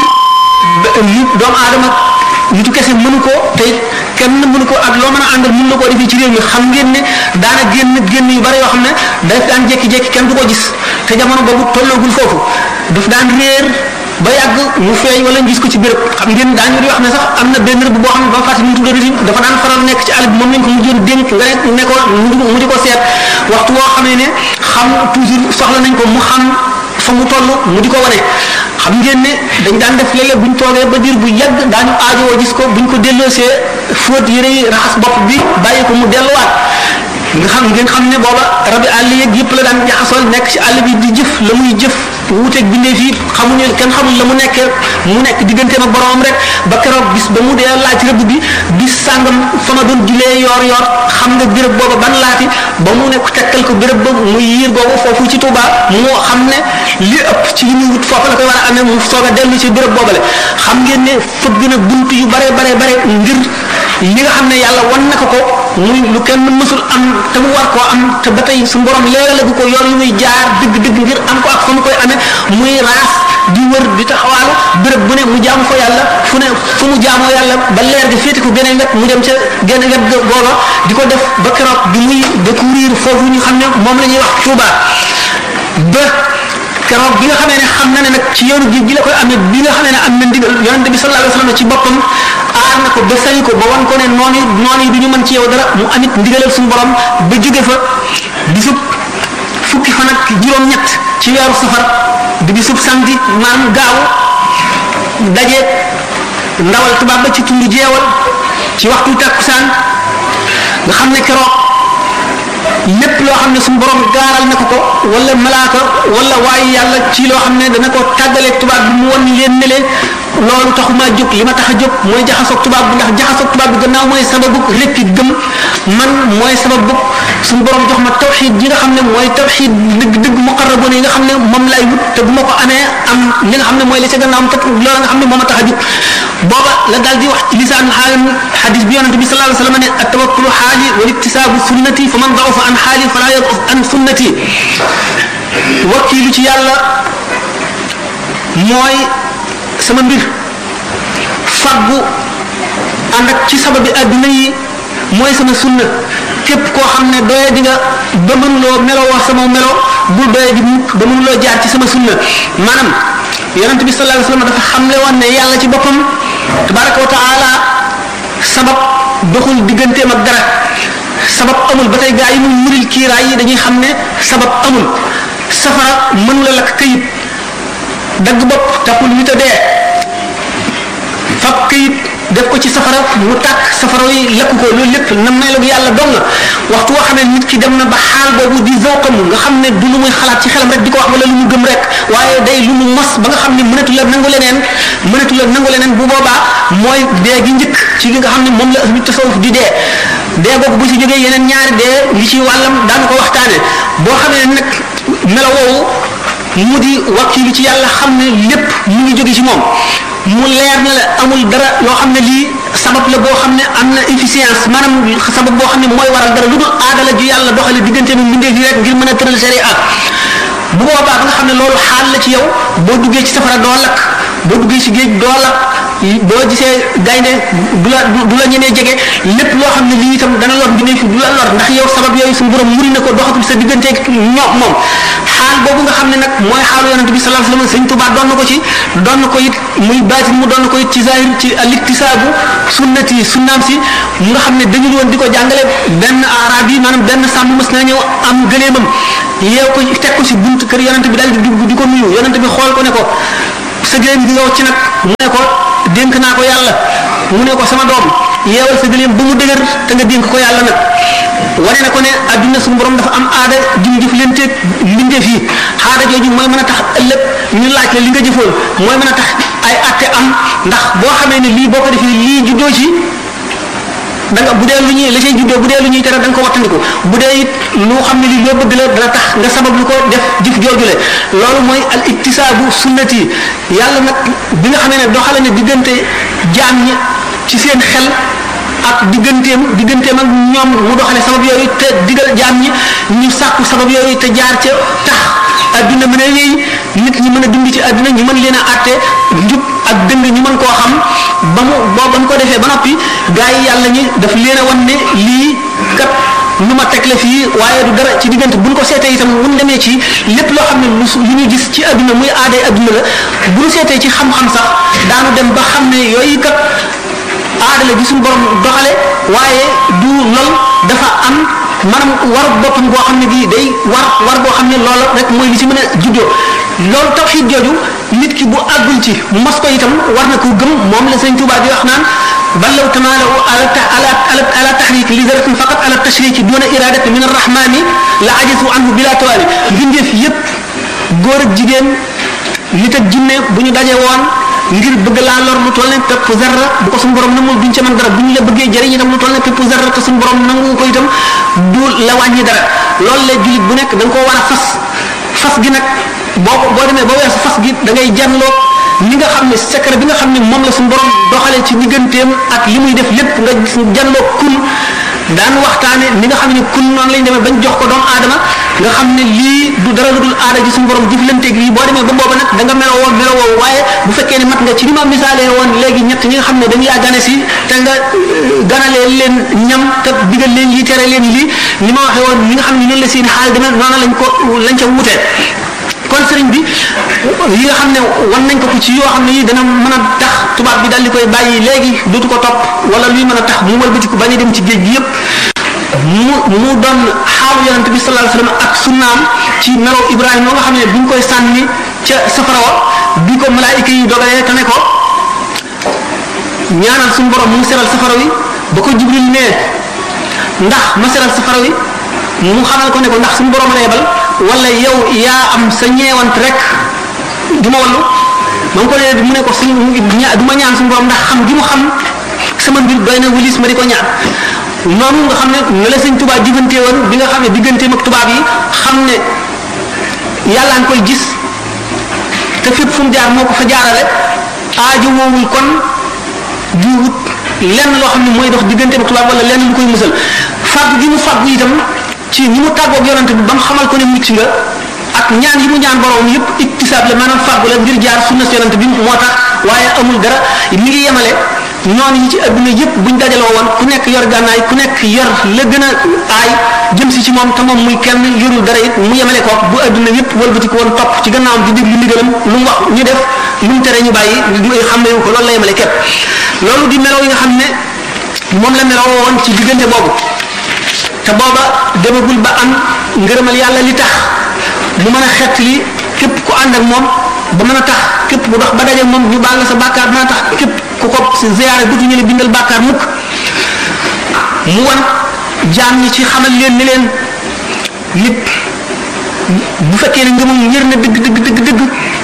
li doomu aadama nitu kese mënu ko te kenn mënu ko ak loo mën a àndal mën na koo defee ci réew mi xam ngeen ne daana génn génn yu bari yoo xam ne daf daan jékki-jékki kenn du ko gis te jamono boobu tolloogul foofu daf daan réer ba yàgg mu feeñ wala ñu gis ko ci béréb xam ngeen daañu di wax ne sax am na benn rëbb boo xam ne ba fàtte ñu tuddoon itam dafa daan faral nekk ci àll bi moom lañ ko mujjoon dénk nga ne ne ko mu di ko seet waxtu woo xamee ne xam toujours soxla nañ ko mu xam fa mu toll mu di ko wane xam ngeen ne dañ daan def léeg-léeg buñ toogee ba diir bu yàgg daañu aajowoo gis ko buñ ko delloosee fóot yére yi raxas bopp bi bàyyi ko mu delluwaat nga xam ngeen xam ne booba rabi àll yeeg yëpp la daan jaxasool nekk ci àll bi di jëf la muy jëf wuuteeg bindee fii xamuñu kenn xamul la mu nekkee mu nekk digganteem ak boromam rek ba keroog bis ba mu dee laaj rëbb bi bis sàngam fa ma doon julee yoor yoor xam nga béréb booba ban laati ba mu nekk tekkal ko béréb ba muy yiir boobu foofu ci Touba moo xam ne li ëpp ci li muy wut foofu la koy war a amee mu soog a dellu ci béréb boobale xam ngeen ne fëgg na bunt yu bare bare bare ngir li nga xam ne yàlla wan na ko ko muy lu kenn mësul am te mu war koo am te ba tey su borom leeralagu ko yoon yu muy jaar dëgg-dëgg ngir am ko ak fa mu koy amee muy raas di wër di taxawaalu béréb bu ne mu jaamu fa yàlla fu ne fu mu jaamoo yàlla ba leer gi féete ko geneen wet mu dem ca geneen wet googa di ko def ba keroog bi muy découvrir foofu ñu xam ne moom la ñuy wax Touba ba keroog bi nga xamee ne xam na ne nag ci yoonu géej gi la koy amee bi nga xamee ne am na ndigal yonente bi sallallahu alayhi wa sallam ci boppam aar na ko ba sañ ko ba wan ko ne noonu noonu yi du ñu mën ci yow dara mu amit ndigalal suñu borom ba jóge fa bisub fukki fan ak juróom-ñett ci weeru safar di bisub samedi maanaam gaaw daje ndawal tubaab ba ci tundu jeewal ci waxtu takkusaan nga xam ne keroog lépp loo xam ne suñu borom gaaral na ko ko wala malaaka wala waaye yàlla ci loo xam ne dana ko tàggaleeg tubaab bi mu won leen ne leen loolu taxumaa jóg li ma tax a jóg mooy jaxasoog tubaab bi ndax jaxasoog tubaab bi gannaaw mooy sababu rekki gëm man mooy sababu suñu borom jox ma tawxid ji nga xam ne mooy tawxid dëgg dëgg muqarraboon yi nga xam ne moom lay wut te bu ma ko amee am li nga xam ne mooy li ca gannaaw am te loolu nga xam ne moo ma tax a jóg booba la daal di wax ci lisaan xaalam xadis bi yonente bi sallallahu alayhi wa sallam ne attawakkulu xaali wal iktisaabu sunnati fa man dafa an xaali fala yaqus an sunnati wakkiilu ci yàlla mooy sama mbir faggu ànd ak ci sababi adduna yi mooy sama sunna képp koo xam ne doye di nga ba mënuloo meloo wax sama melo bul doye di mukk ba mënuloo jaar ci sama sunna maanaam yonente bi sallallahu alayhi wa sallam dafa xamle woon ne yàlla ci boppam tabaraka wa taala sabab doxul digganteem ak dara sabab amul ba tey gaa yi mu muril kiiraay yi dañuy xam ne sabab amul safara mënula lakk kayit dagg bopp tappul nit a dee fab kayit def ko ci safara mu tàkk safara yi lakk ko loolu lépp na melu yàlla dong la waxtu woo xam ne nit ki dem na ba xaal boobu di zawqam nga xam ne du lu muy xalaat ci xelam rek di ko wax wala lu mu gëm rek waaye day lu mu mos ba nga xam ne mënatu la nangu leneen mënatu la nangu leneen bu boobaa mooy dee gi njëkk ci li nga xam ne moom la ahlu tasawuf di dee dee boobu bu ci jógee yeneen ñaari dee li ci wàllam daanu ko waxtaane boo xamee nag melo woowu mu di wakkilu ci yàlla xam ne lépp mu ngi jóge ci moom mu leer na la amul dara loo xam ne lii sabab la boo xam ne am na efficience maanaam sabab boo xam ne mooy waral dara lu dul aadala ju yàlla doxale diggante mi mbindeef yi rek ngir mën a tëral sharia bu boobaa ba nga xam ne loolu xaal la ci yow boo duggee ci safara doo lakk boo duggee ci géej doo lakk boo gisee gaynde du la du la ñenee jege lépp loo xam ne lii itam dana lor mbindeef yi du la lor ndax yow sabab yooyu suñu borom muri na ko doxatul sa digganteeg ñoom moom xaal boobu nga xam ne nag mooy xaalu yonente bi sallallahu alayhi wasallam sëñ Tuubaa doon na ko ci doon na ko it muy baatin mu doon na ko it ci zahir ci aliktisaabu sunnati sunnaam si mu nga xam ne dañu woon di ko jàngale benn arab yi maanaam benn sàmm mës na ñëw am gëleemam yeew ko teg ko si bunt kër yonente bi daal di dugg di ko nuyu yonente bi xool ko ne ko sa gëleem gi nga wacc nag mu ne ko dénk naa ko yàlla mu ne ko sama doom yeewal sa gëleem ba mu dëgër te nga dénk ko yàlla nag wane na ko ne adduna suñu borom dafa am aada jum jëf leen teeg mbindeef yi aada jooju mooy mën a tax ëllëg ñu laaj la li nga jëfoon mooy mën a tax ay atte am ndax boo xamee ne lii boo ko defee lii juddoo ci da nga bu dee lu ñuy la cay juddoo bu dee lu ñuy tere da nga ko wattandiku bu dee it lu xam ne li loo bëgg la dana tax nga sabab lu ko def jëf joojule loolu mooy al iktisaabu sunnati yàlla nag bi nga xamee ne doxale ne diggante jaam ñi ci seen xel ak digganteem digganteem ak ñoom mu doxale sabab yooyu te digal jaam ñi ñu sàkku sabab yooyu te jaar ca tax adduna mën a wéy nit ñi mën a dund ci adduna ñu mën leen a àtte njub ak dëng ñu mën koo xam ba mu boo ba mu ko defee ba noppi gaa yi yàlla ñi daf leen a wan ne lii kat lu ma teg la fii waaye du dara ci diggante buñ ko seetee itam buñ demee ci lépp loo xam ne lu lu ñu gis ci adduna muy aaday adduna la bu ñu seetee ci xam-xam sax daanu dem ba xam ne yooyu kat aada la gi suñu borom doxale waaye du lol dafa am maanaam war boppam boo xam ne bii day war war boo xam ne loola rek mooy li ci mën a juddoo loolu tawxiid jooju nit ki bu àggul ci mos ko itam war na ko gëm moom la sëñ Tuubaa di wax naan bal law tamaalaw ala ala ala ala tahrik li daratin faqat ala tashriki duna iradati min arrahmani la ajisu anhu bila tawaali mbindeef yépp góor ak jigéen nit ak jinne bu ñu daje woon ngir bëgg laa lor lu toll ne pepp zarra bu ko suñu borom namul duñ ca mën dara bu ñu la bëggee jëriñ itam lu toll ne pepp zarra te suñu borom nangu ko itam du la wàññi dara loolu la jullit bu nekk da nga koo war a fas fas gi nag boo ko boo demee ba weesu fas gi da ngay janloo li nga xam ne secret bi nga xam ne moom la suñu borom doxalee ci digganteem ak li muy def lépp nga gis janloo kun daan waxtaane ni nga xam ne kun noonu lañ demee bañ jox ko doomu aadama nga xam ne lii du dara lu dul aada ji suñu borom jëflanteeg lii boo demee ba booba nag da nga meloo woon meloo woowu waaye bu fekkee ne mat nga ci ni ma misaalee woon léegi ñett ñi nga xam ne dañu laa gane si te nga ganalee leen ñam te digal leen lii tere leen lii ni ma waxee woon ñi nga xam ne noonu la seen xaal demee noonu lañ ko lañ ca wutee kon sëriñ bi yi nga xam ne wan nañ ko ko ci yoo xam ne yi dana mën a tax tubaab bi daal di koy bàyyi léegi dootu ko topp wala luy mën a tax mu wëlbati ko bañ a dem ci géej gi yépp mu mu doon xaalu yonente bi sallallahu alayhi wasallam ak sunnaam ci melo Ibrahima nga xam ne bi ñu koy sànni ca safara wa bi ko malaayika yi dogalee te ne ko ñaanal suñu borom mu seral safara wi ba ko Jibril nee ndax ma seral safara wi mu xamal ko ne ko ndax suñu borom la yebal wala yow yaa am sa ñeewant rek di ma wallu ma ngi ko nee mu ne ko suñ du ma ñaan suñu borom ndax xam gi mu xam sama mbir doy na wulis ma di ko ñaan noonu nga xam ne ne la sëñ tubaab diggante woon bi nga xam ne digganteem ak tubaab yi xam ne yàlla nga koy gis te fépp fu mu jaar moo ko fa jaarale aajo woowul kon di wut lenn loo xam ne mooy dox digganteem ak tubaab wala lenn lu koy musal fàgg gi mu fàggu itam ci ni mu tàggoog yonante bi ba mu xamal ko ne mucc nga ak ñaan yi mu ñaan borom yëpp iktisaab la maanaam fàggu la ngir jaar sunna yonante bi moo tax waaye amul dara mi ngi yemale noonu yi ci adduna yëpp buñ dajaloo woon ku nekk yor gànnaay ku nekk yor la gën a aay jëm si ci moom te moom muy kenn yorul dara it mu yemale ko bu adduna yëpp wëlbati ko woon topp ci gannaawam di déglu ndigalam lu mu wax ñu def lu mu tere ñu bàyyi xam ne ko loolu la yemale képp loolu di meloo yi nga xam ne moom la meloo woon ci diggante boobu te booba demagul ba am ngërëmal yàlla li tax mu mën a xett li képp ku ànd ak moom ba mën a tax képp ku dox ba daje moom ñu baal la sa bàkkaar mën a tax képp ku ko si ziyaare dutu ñu ne bindal bàkkaar mukk mu wan jaam ñi ci xamal leen ni leen nit bu fekkee ne ngëmam yër na dëgg dëgg dëgg dëgg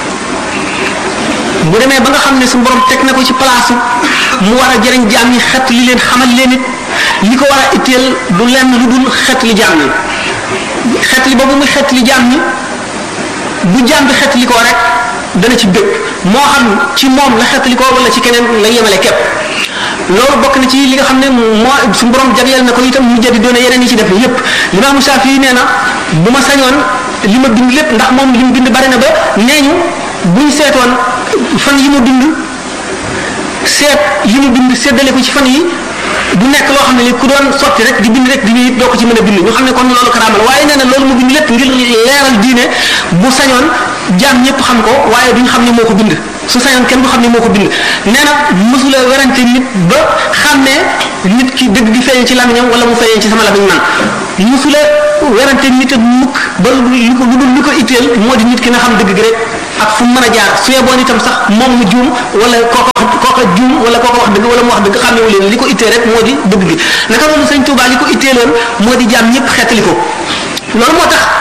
bu demee ba nga xam ne su borom teg na ko ci place mu war a jëriñ jaam ñi xet li leen xamal leen it li ko war a itteel du lenn lu dul xet li jaam ñi xet li boobu muy xet li jaam ñi bu jaam bi xet li ko rek dana ci bëgg moo xam ci moom la xet li ko wala ci keneen la yemale képp loolu bokk na ci li nga xam ne moo su borom jagleel na ko itam mu jadi doone yeneen yi ci def yépp limaamu Saafi nee na bu ma sañoon li ma bind lépp ndax moom li mu bind bari na ba nee ñu buñ seetoon fan yi mu bind seet yi mu bind séddale ko ci fan yi du nekk loo xam ne li ku doon sotti rek di bind rek di bind doo ko ci mën a bind ñu xam ne kon loolu karaama la waaye nee na loolu mu bind lépp ngir leeral diine bu sañoon jaam ñëpp xam ko waaye duñ xam ne moo ko bind su sañoon kenn du xam ne moo ko bind nee na mësula werante nit ba xam ne nit ki dëgg di feeñ ci lamiñam wala mu feeñ ci sama lamiñ man mësula werante nit ak mukk ba lu ko lu dul lu ko itteel moo di nit ki na xam dëgg gi rek ak fu mu mën a jaar su yeboon itam sax moom mu juum wala kooka kooka juum wala kooka wax dëgg wala mu wax dëgg xàmmewu leen li ko ittee rek moo di dëgg gi naka loolu sëñ Tuubaa li ko itteeloon moo di jaam ñëpp xeetali ko loolu moo tax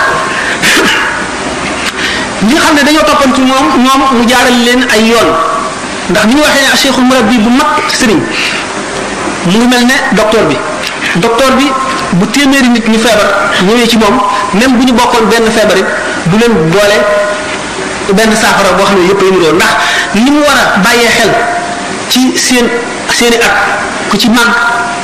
ñi nga xam ne dañoo toppantu moom ñoom mu jaaral leen ay yoon ndax ni ñu waxee ne cheikhul murabbi bu mag sëriñ mu ngi mel ne docteur bi docteur bi bu téeméeri nit ñu feebar ñëwee ci moom même bu ñu bokkoon benn feebar it du leen boole benn saafara boo xam ne yëpp a yëngu ndax li mu war a bàyyee xel ci seen seeni at ku ci màgg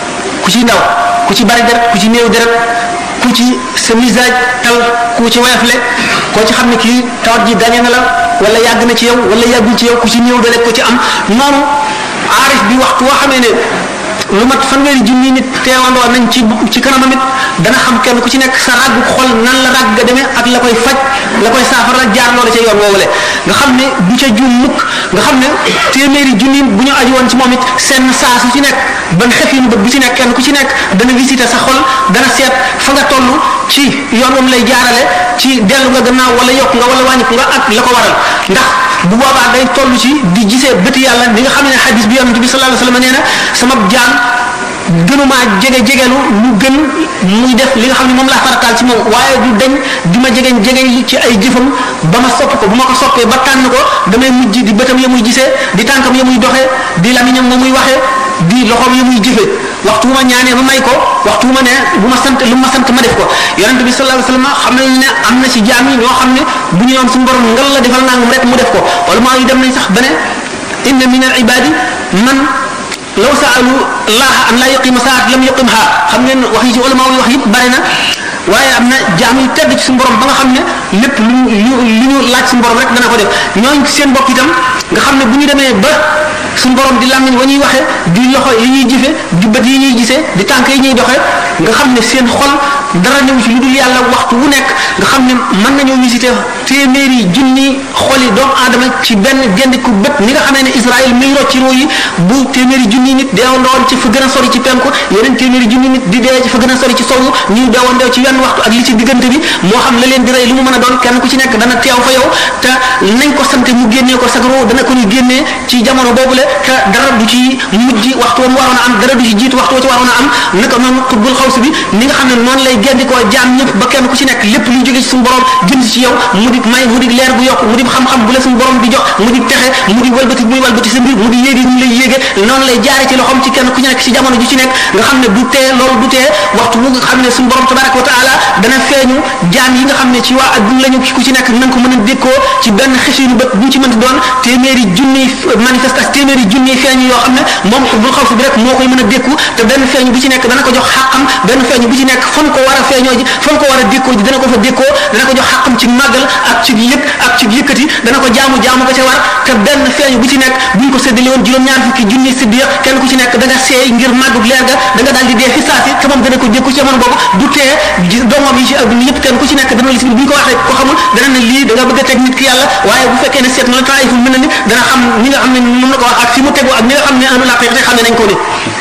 ku ci ndaw ku ci bari deret ku ci néew deret ku ci sa misage tal ku ci woyafle koo ci xam ne kii tawat ji gañe na la wala yàgg na ci yow wala yàggul ci yow ku ci néew deret ku ci am noonu aarif bi waxtu woo xamee ne lu mat fanweeri junni nit teewandoo nañ ci ci kanamam it dana xam kenn ku ci nekk sa ràggu xol nan la ràgg ga demee ak la koy faj la koy saafara jaar loola ca yoon woowule nga xam ne du ca juum mukk nga xam ne téeméeri junni bu ñu aju woon ci moom it seen saa su ci nekk ban xef yi bët bu ci nekk kenn ku ci nekk dana visité sa xol dana seet fa nga toll ci yoon moom lay jaarale ci dellu nga gannaaw wala yokk nga wala wàññiku nga ak la ko waral ndax bu boobaa day toll ci di gisee bëti yàlla li nga xam ne xadis bi yonent bi sallallahu alayhi wasallam nee na sama jaam gënumaa jege jegelu lu gën muy def li nga xam ne moom laa farataal ci moom waaye du dañ di ma jegeñ jegeñ ci ay jëfam ba ma sopp ko bu ma ko soppee ba tànn ko damay mujj di bëtam ya muy gisee di tànkam ya muy doxee di lamiñam ma muy waxee di loxoom ya muy jëfee waxtu bu ma ñaanee ma may ko waxtu bu ma ne bu ma sant lu ma sant ma def ko yonent bi sallallahu alayhi wasallam xam nañ ne am na ci jaam yi ñoo xam ne bu ñu yoon suñu borom ngal la defal nangam rek mu def ko wala maa yu dem nañ sax ba ne inna min al ibadi man law saalu laaha an laa yuqima saat lam yuqimha xam ngeen wax yi ci ulama yi wax yëpp bari na waaye am na jaam yu tedd ci suñu borom ba nga xam ne lépp lu ñu lu ñu laaj suñu borom rek dana ko def ñooñ seen bopp itam nga xam ne bu ñu demee ba suñu borom di làmmiñ wa ñuy waxee di loxo yi ñuy jëfe di bët yi ñuy gisee di tànk yi ñuy doxee nga xam ne seen xol dara ñëw ci lu dul yàlla waxtu wu nekk nga xam ne mën nañoo visité téeméeri junni xoli doomu aadama ci benn gendiku bët ni nga xamee ne Israël muy rocc ci roo yi bu téeméeri junni nit deewandoon ci fa gën a sori ci penku yeneen téeméeri junni nit di dee ci fa gën a sori ci sowu ñuy deewandoo ci wenn waxtu ak li ci diggante bi moo xam la leen di rey lu mu mën a doon kenn ku ci nekk dana teew fa yow te nañ ko sante mu génnee ko sag roo dana ko ñu génnee ci jamono boobule te dara du ci mujj waxtu wa mu waroon a am dara du ci jiitu waxtu wa ci waroon a am naka noonu xutbul xaws bi ni nga xam ne noonu lay gendikoo jaam ñëpp ba kenn ku ci nekk lépp luy jóge ci suñu borom jëm ci yow mu di may mu di leer bu yokk mu di xam-xam bu la suñu borom di jox mu di texe mu di walbati muy walbati sa mbir mu di yéegi ñu lay yéege noonu lay jaare ci loxoom ci kenn ku ci nekk ci jamono ju ci nekk nga xam ne du tee loolu du tee waxtu bu nga xam ne suñu borom tabaraka wa taala dana feeñu jaam yi nga xam ne ci waa adduna lañu ku ci nekk nanga ko mën a dékkoo ci benn xisinu bët bu ci mënti doon téeméeri junniy manifestation téeméeri junniy feeñu yoo xam ne moom bul xaw bi rek moo koy mën a dékku te benn feeñu bu ci nekk dana ko jox xàqam benn feeñu bu ci nekk fan ko war a feeñoo ji fan ko war a dékkoo ji dana ko fa dékkoo dana ko jox xàqam ci màggal ak ci yëg ak ci yëkkati dana ko jaamu jaamu ko ca war te benn feeñu bu ci nekk buñ ko séddale woon juróom-ñaar fukki junni siddiya kenn ku ci nekk da nga seey ngir màggug leer ga da nga daal di dee fi saasi te moom dana ko dékku ci jamono boobu du tee doomam yi ci adduna yëpp kenn ku ci nekk dana lis bu ñu ko waxee ko xamul dana ne lii da nga bëgg a teg nit ki yàlla waaye bu fekkee ne seet na la taayif mën na ni dana xam ñi nga xam ne mën na ko wax ak fi mu tegu ak ñi nga xam ne anu laa xam ne nañ ko ni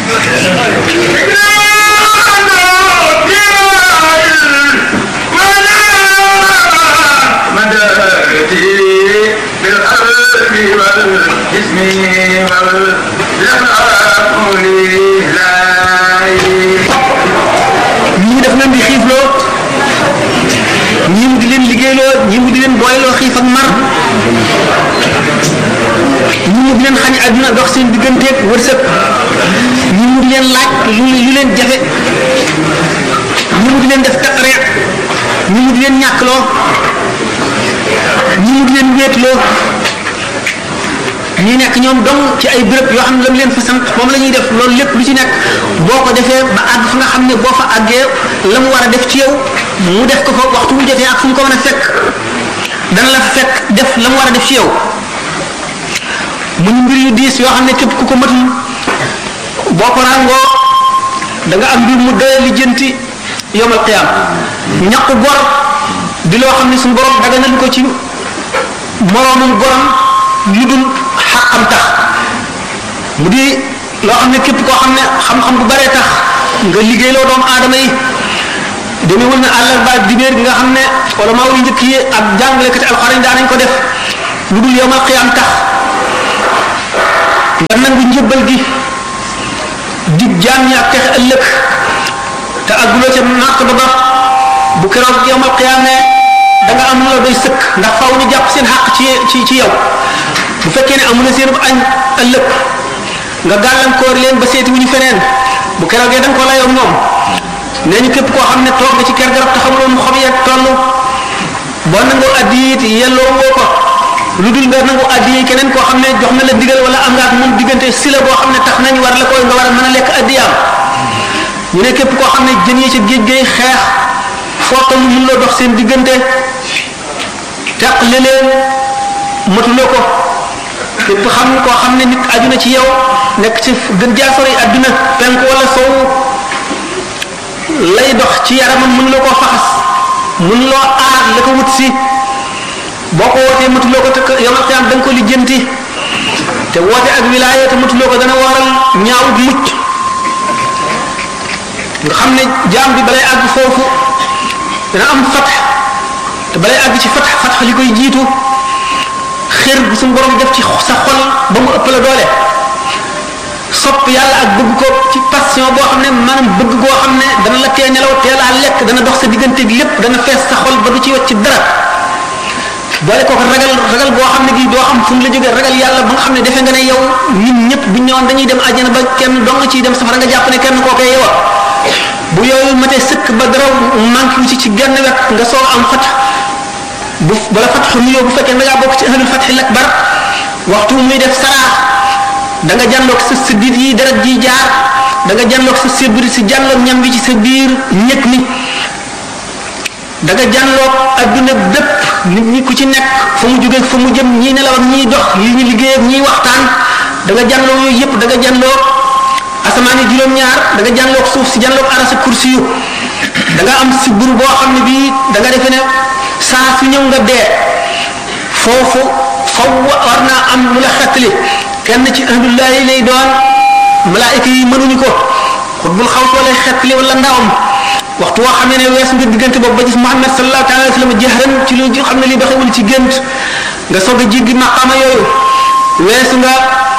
ñii daf leen di xiifloo ñii mu di leen liggéeyloo ñii mu di leen booyloo xiif ak mar ñii mu di leen xañ àdduna dox seen digganteeg wërsëg ñii mu di leen laaj lu lu leen jafe ñii mu di leen def taqreet ñii mu di leen ñàkkloo ñii mu di leen wéetloo ñi nekk ñoom dong ci ay béréb yoo xam ne lam leen fa sant moom la ñuy def loolu lépp lu ci nekk boo ko defee ba àgg fa nga xam ne boo fa àggee la mu war a def ci yow mu def ko fa waxtu bu jotee ak fu mu ko mën a fekk dana la fekk def la mu war a def ci yow mu ñu mbir yu diis yoo xam ne képp ku ko matul boo ko ràngoo da nga am mbir mu doye lijjanti yomal qiyaam ñaqu gor di loo xam ne suñu borom daganal ko ci moroomum gorom lu dul xaqam tax mu di loo xam ne képp koo xam ne xam-xam bu baree tax nga liggéeyloo doomu aadama yi demewul na àllarba ak dibéer gi nga xam ne wala maa yu njëkk yi ak jàngalekati alxuraan daan nañ ko def lu dul yomal xiyaam tax nga nangu njëbbal gi dig jaam ñi ak texe ëllëg te àgguloo ca màq ba ba bu keroog yomal xiyaamee da nga am la doy sëkk ndax faw ñu jàpp seen xàq ci ci ci yow bu fekkee ne amu na seen añ ëllëg nga gàllankoor leen ba seeti wu ñu feneen bu keroogee da nga ko layoo moom nee ñu képp koo xam ne toog nga ci ker garab te xamuloo mu xob ya toll boo nangoo addi it yelloo woo ko lu dul nga nangu addi yi keneen koo xam ne jox na la digal wala am nga ak moom diggante si la boo xam ne tax nañ war la koy nga war a mën a lekk addiyaam ñu ne képp koo xam ne jën yi ci géej gay xeex foo toll mun loo dox seen diggante teqli leen matuloo ko képp xam koo xam ne nit aju na ci yow nekk ci gën jaa sori adduna penk wala sow lay dox ci yaramam mun loo koo faxas mun loo aar la ko wut si boo ko wootee matuloo ko te yomal xiyaam da nga ko lijjanti te woote ak wilaaya te matuloo ko dana waral ñaawut mucc nga xam ne jaam bi balay àgg foofu dana am fatax te balay àgg ci fatax fatax li koy jiitu xër bu suñu borom def ci sa xol ba mu ëpp la doole sopp yàlla ak bëgg ko ci passion boo xam ne maanaam bëgg goo xam ne dana la tee nelaw teel a lekk dana dox sa diggante gi lépp dana fees sa xol ba du ci wet ci dara boole ko ragal ragal boo xam ne gi doo xam fu mu la jógee ragal yàlla ba nga xam ne defe nga ne yow ñun ñëpp bu ñëwoon dañuy dem àjjana ba kenn dong ciy dem safara nga jàpp ne kenn koo koy yow bu yooyu matee sëkk ba dara manqué wu ci ci genn wet nga soog am fat bu bala fat nuyoo bu fekkee da ngaa bokk ci ahlul fatxi lakbar waxtu muy def saraax da nga jànloog sa siddit yi deret ji jaar da nga jànloog sa sébri si jànloog ñam bi ci sa biir ñëkk mi da nga jànloog adduna bépp nit ñi ku ci nekk fa mu jógee fa mu jëm ñii nelaw ak ñii dox yi ñu liggéey ak ñii waxtaan da nga jànloog yooyu yëpp da nga jànloog asamaan yi juróom-ñaar da nga jànloog suuf si jànloog arasa kursi yu da nga am si bur boo xam ne bii da nga defe ne saa su ñëw nga dee foofu faw war naa am lu la xettali kenn ci ahlullahi lay doon malaayika yi mënuñu ko xutbul xaw soo lay xettali wala ndawam waxtu woo xam ne ne weesu nga diggante boobu ba gis Muhammad sallallahu alayhi wa sallam jahran ci lu xam ne li doxewul ci gént nga soog a jéggi maqama yooyu weesu nga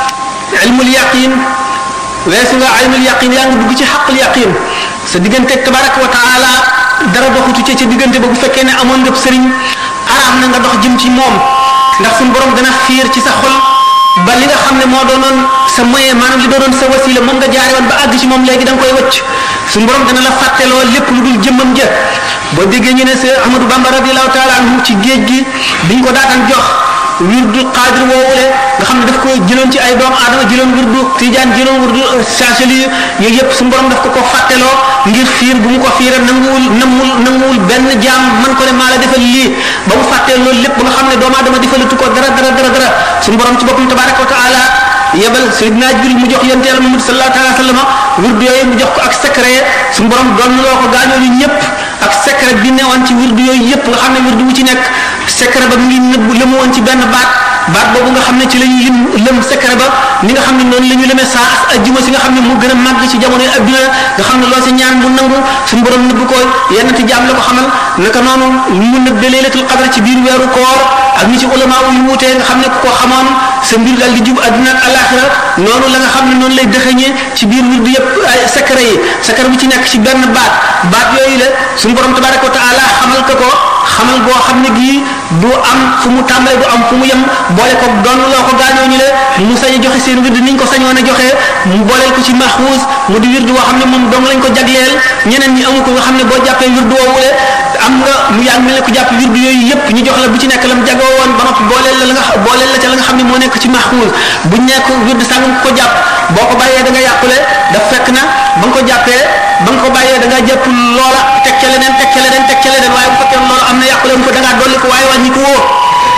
ilmul yaqin weesu nga ilmul yaqin yaa ngi dugg ci xaqul yaqin sa diggante tabaraka wa taala dara doxutu ca ca diggante ba bu fekkee ne amoon nga sëriñ araam na nga dox jëm ci moom ndax suñu borom dana fiir ci sa xol ba li nga xam ne moo doonoon sa moyen maanaam li doonoon sa wasila moom nga jaare woon ba àgg ci moom léegi da nga koy wëcc suñu borom dana la fàtteloo lépp lu dul jëmmam ja boo déggee ñu ne sa Ahmadou Bamba radiallahu taala anhu ci géej gi biñ ko daataan jox wirdu xaadir woowule nga xam ne daf ko jëloon ci ay doomu aadama jëloon wirdu tijaan jëloon wirdu saasali yooyu yëpp suñu borom daf ko ko fàtteloo ngir fiir bu mu ko fiira nanguwul namul nanguwul benn jaam man ko ne maa la defal lii ba mu fàttee loolu lépp ba nga xam ne doomu aadama defalatu ko dara dara dara dara suñu borom ci boppam tabaraka wa taala yebal Seydina Jibril mu jox yonte yàlla Muhammad sallallahu alayhi wa sallam wirdu yooyu mu jox ko ak secret suñu borom doon loo ko gaañoo ñu ñëpp ak secret bi newoon ci wirdu yooyu yëpp nga xam ne wirdu wu ci nekk secret ba mu ngi nëbb lëmu woon ci benn baat baat boobu nga xam ne ci la ñuy lim lëm secret ba ni nga xam ne noonu la ñu lemee saa as ajjuma si nga xam ne mu gën a màgg ci jamono yi adduna nga xam ne loo si ñaan mu nangu suñu borom nëbb ko yenn ti jaam la ko xamal naka noonu mu nëbbe laylatul qadr ci biir weeru koor ak ñi ci ulama yu wuutee nga xam ne ku ko xamoon sa mbir daal di jub adduna ak alaxira noonu la nga xam ne noonu lay dëxëñee ci biir wirdu yëpp ay secret yi secret bu ci nekk ci benn baat baat yooyu la suñu borom tabaraka wa taala xamal ko ko xamal boo xam ne gii du am fu mu tàmbale du am fu mu yem boole ko doon loo ko gaañoo ñu le mu sañ a joxe seen wird niñ ko sañoon a joxe mu booleel ko ci maxuus mu di wird boo xam ne moom dong lañ ko jagleel ñeneen ñi amu ko nga xam ne boo jàppee wird woowule am nga mu yàgg mel ne ko jàpp wird yooyu yëpp ñu jox la bu ci nekk la mu jagoo woon ba noppi booleel la la nga booleel la ca la nga xam ne moo nekk ci maxuus buñ nekk wird sàngam ko jàpp boo ko bàyyee da nga yàqule daf fekk na ba nga ko jàppee ba nga ko bàyyee da nga jàpp loola teg ca leneen teg ca leneen teg ca leneen waaye bu fekkee loola am na yàqule mu ko da ngaa dolli ko waaye wàññi ko woo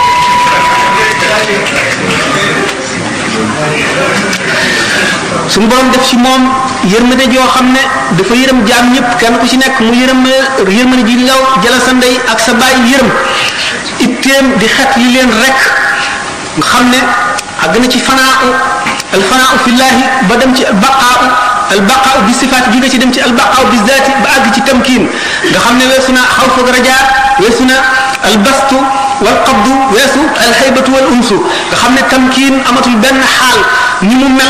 suñu borom def ci moom yërmande joo xam ne dafa yërëm jaam ñëpp kenn ku ci nekk mu yërëm yërmande ji law jëla sa ndey ak sa baay yërëm itteem di xet li leen rek nga xam ne àgg na ci fanaa al fanaa fillahi ba dem ci baqaa al baqaa bi sifaat jóge ci dem ci al baqaa bi zaati ba àgg ci tamkiin nga xam ne weesu na xaw foog rajaa weesu na al bastu wal qabdu weesu al xaybatu wal unsu nga xam ne tamkiin amatul benn xaal ni mu mel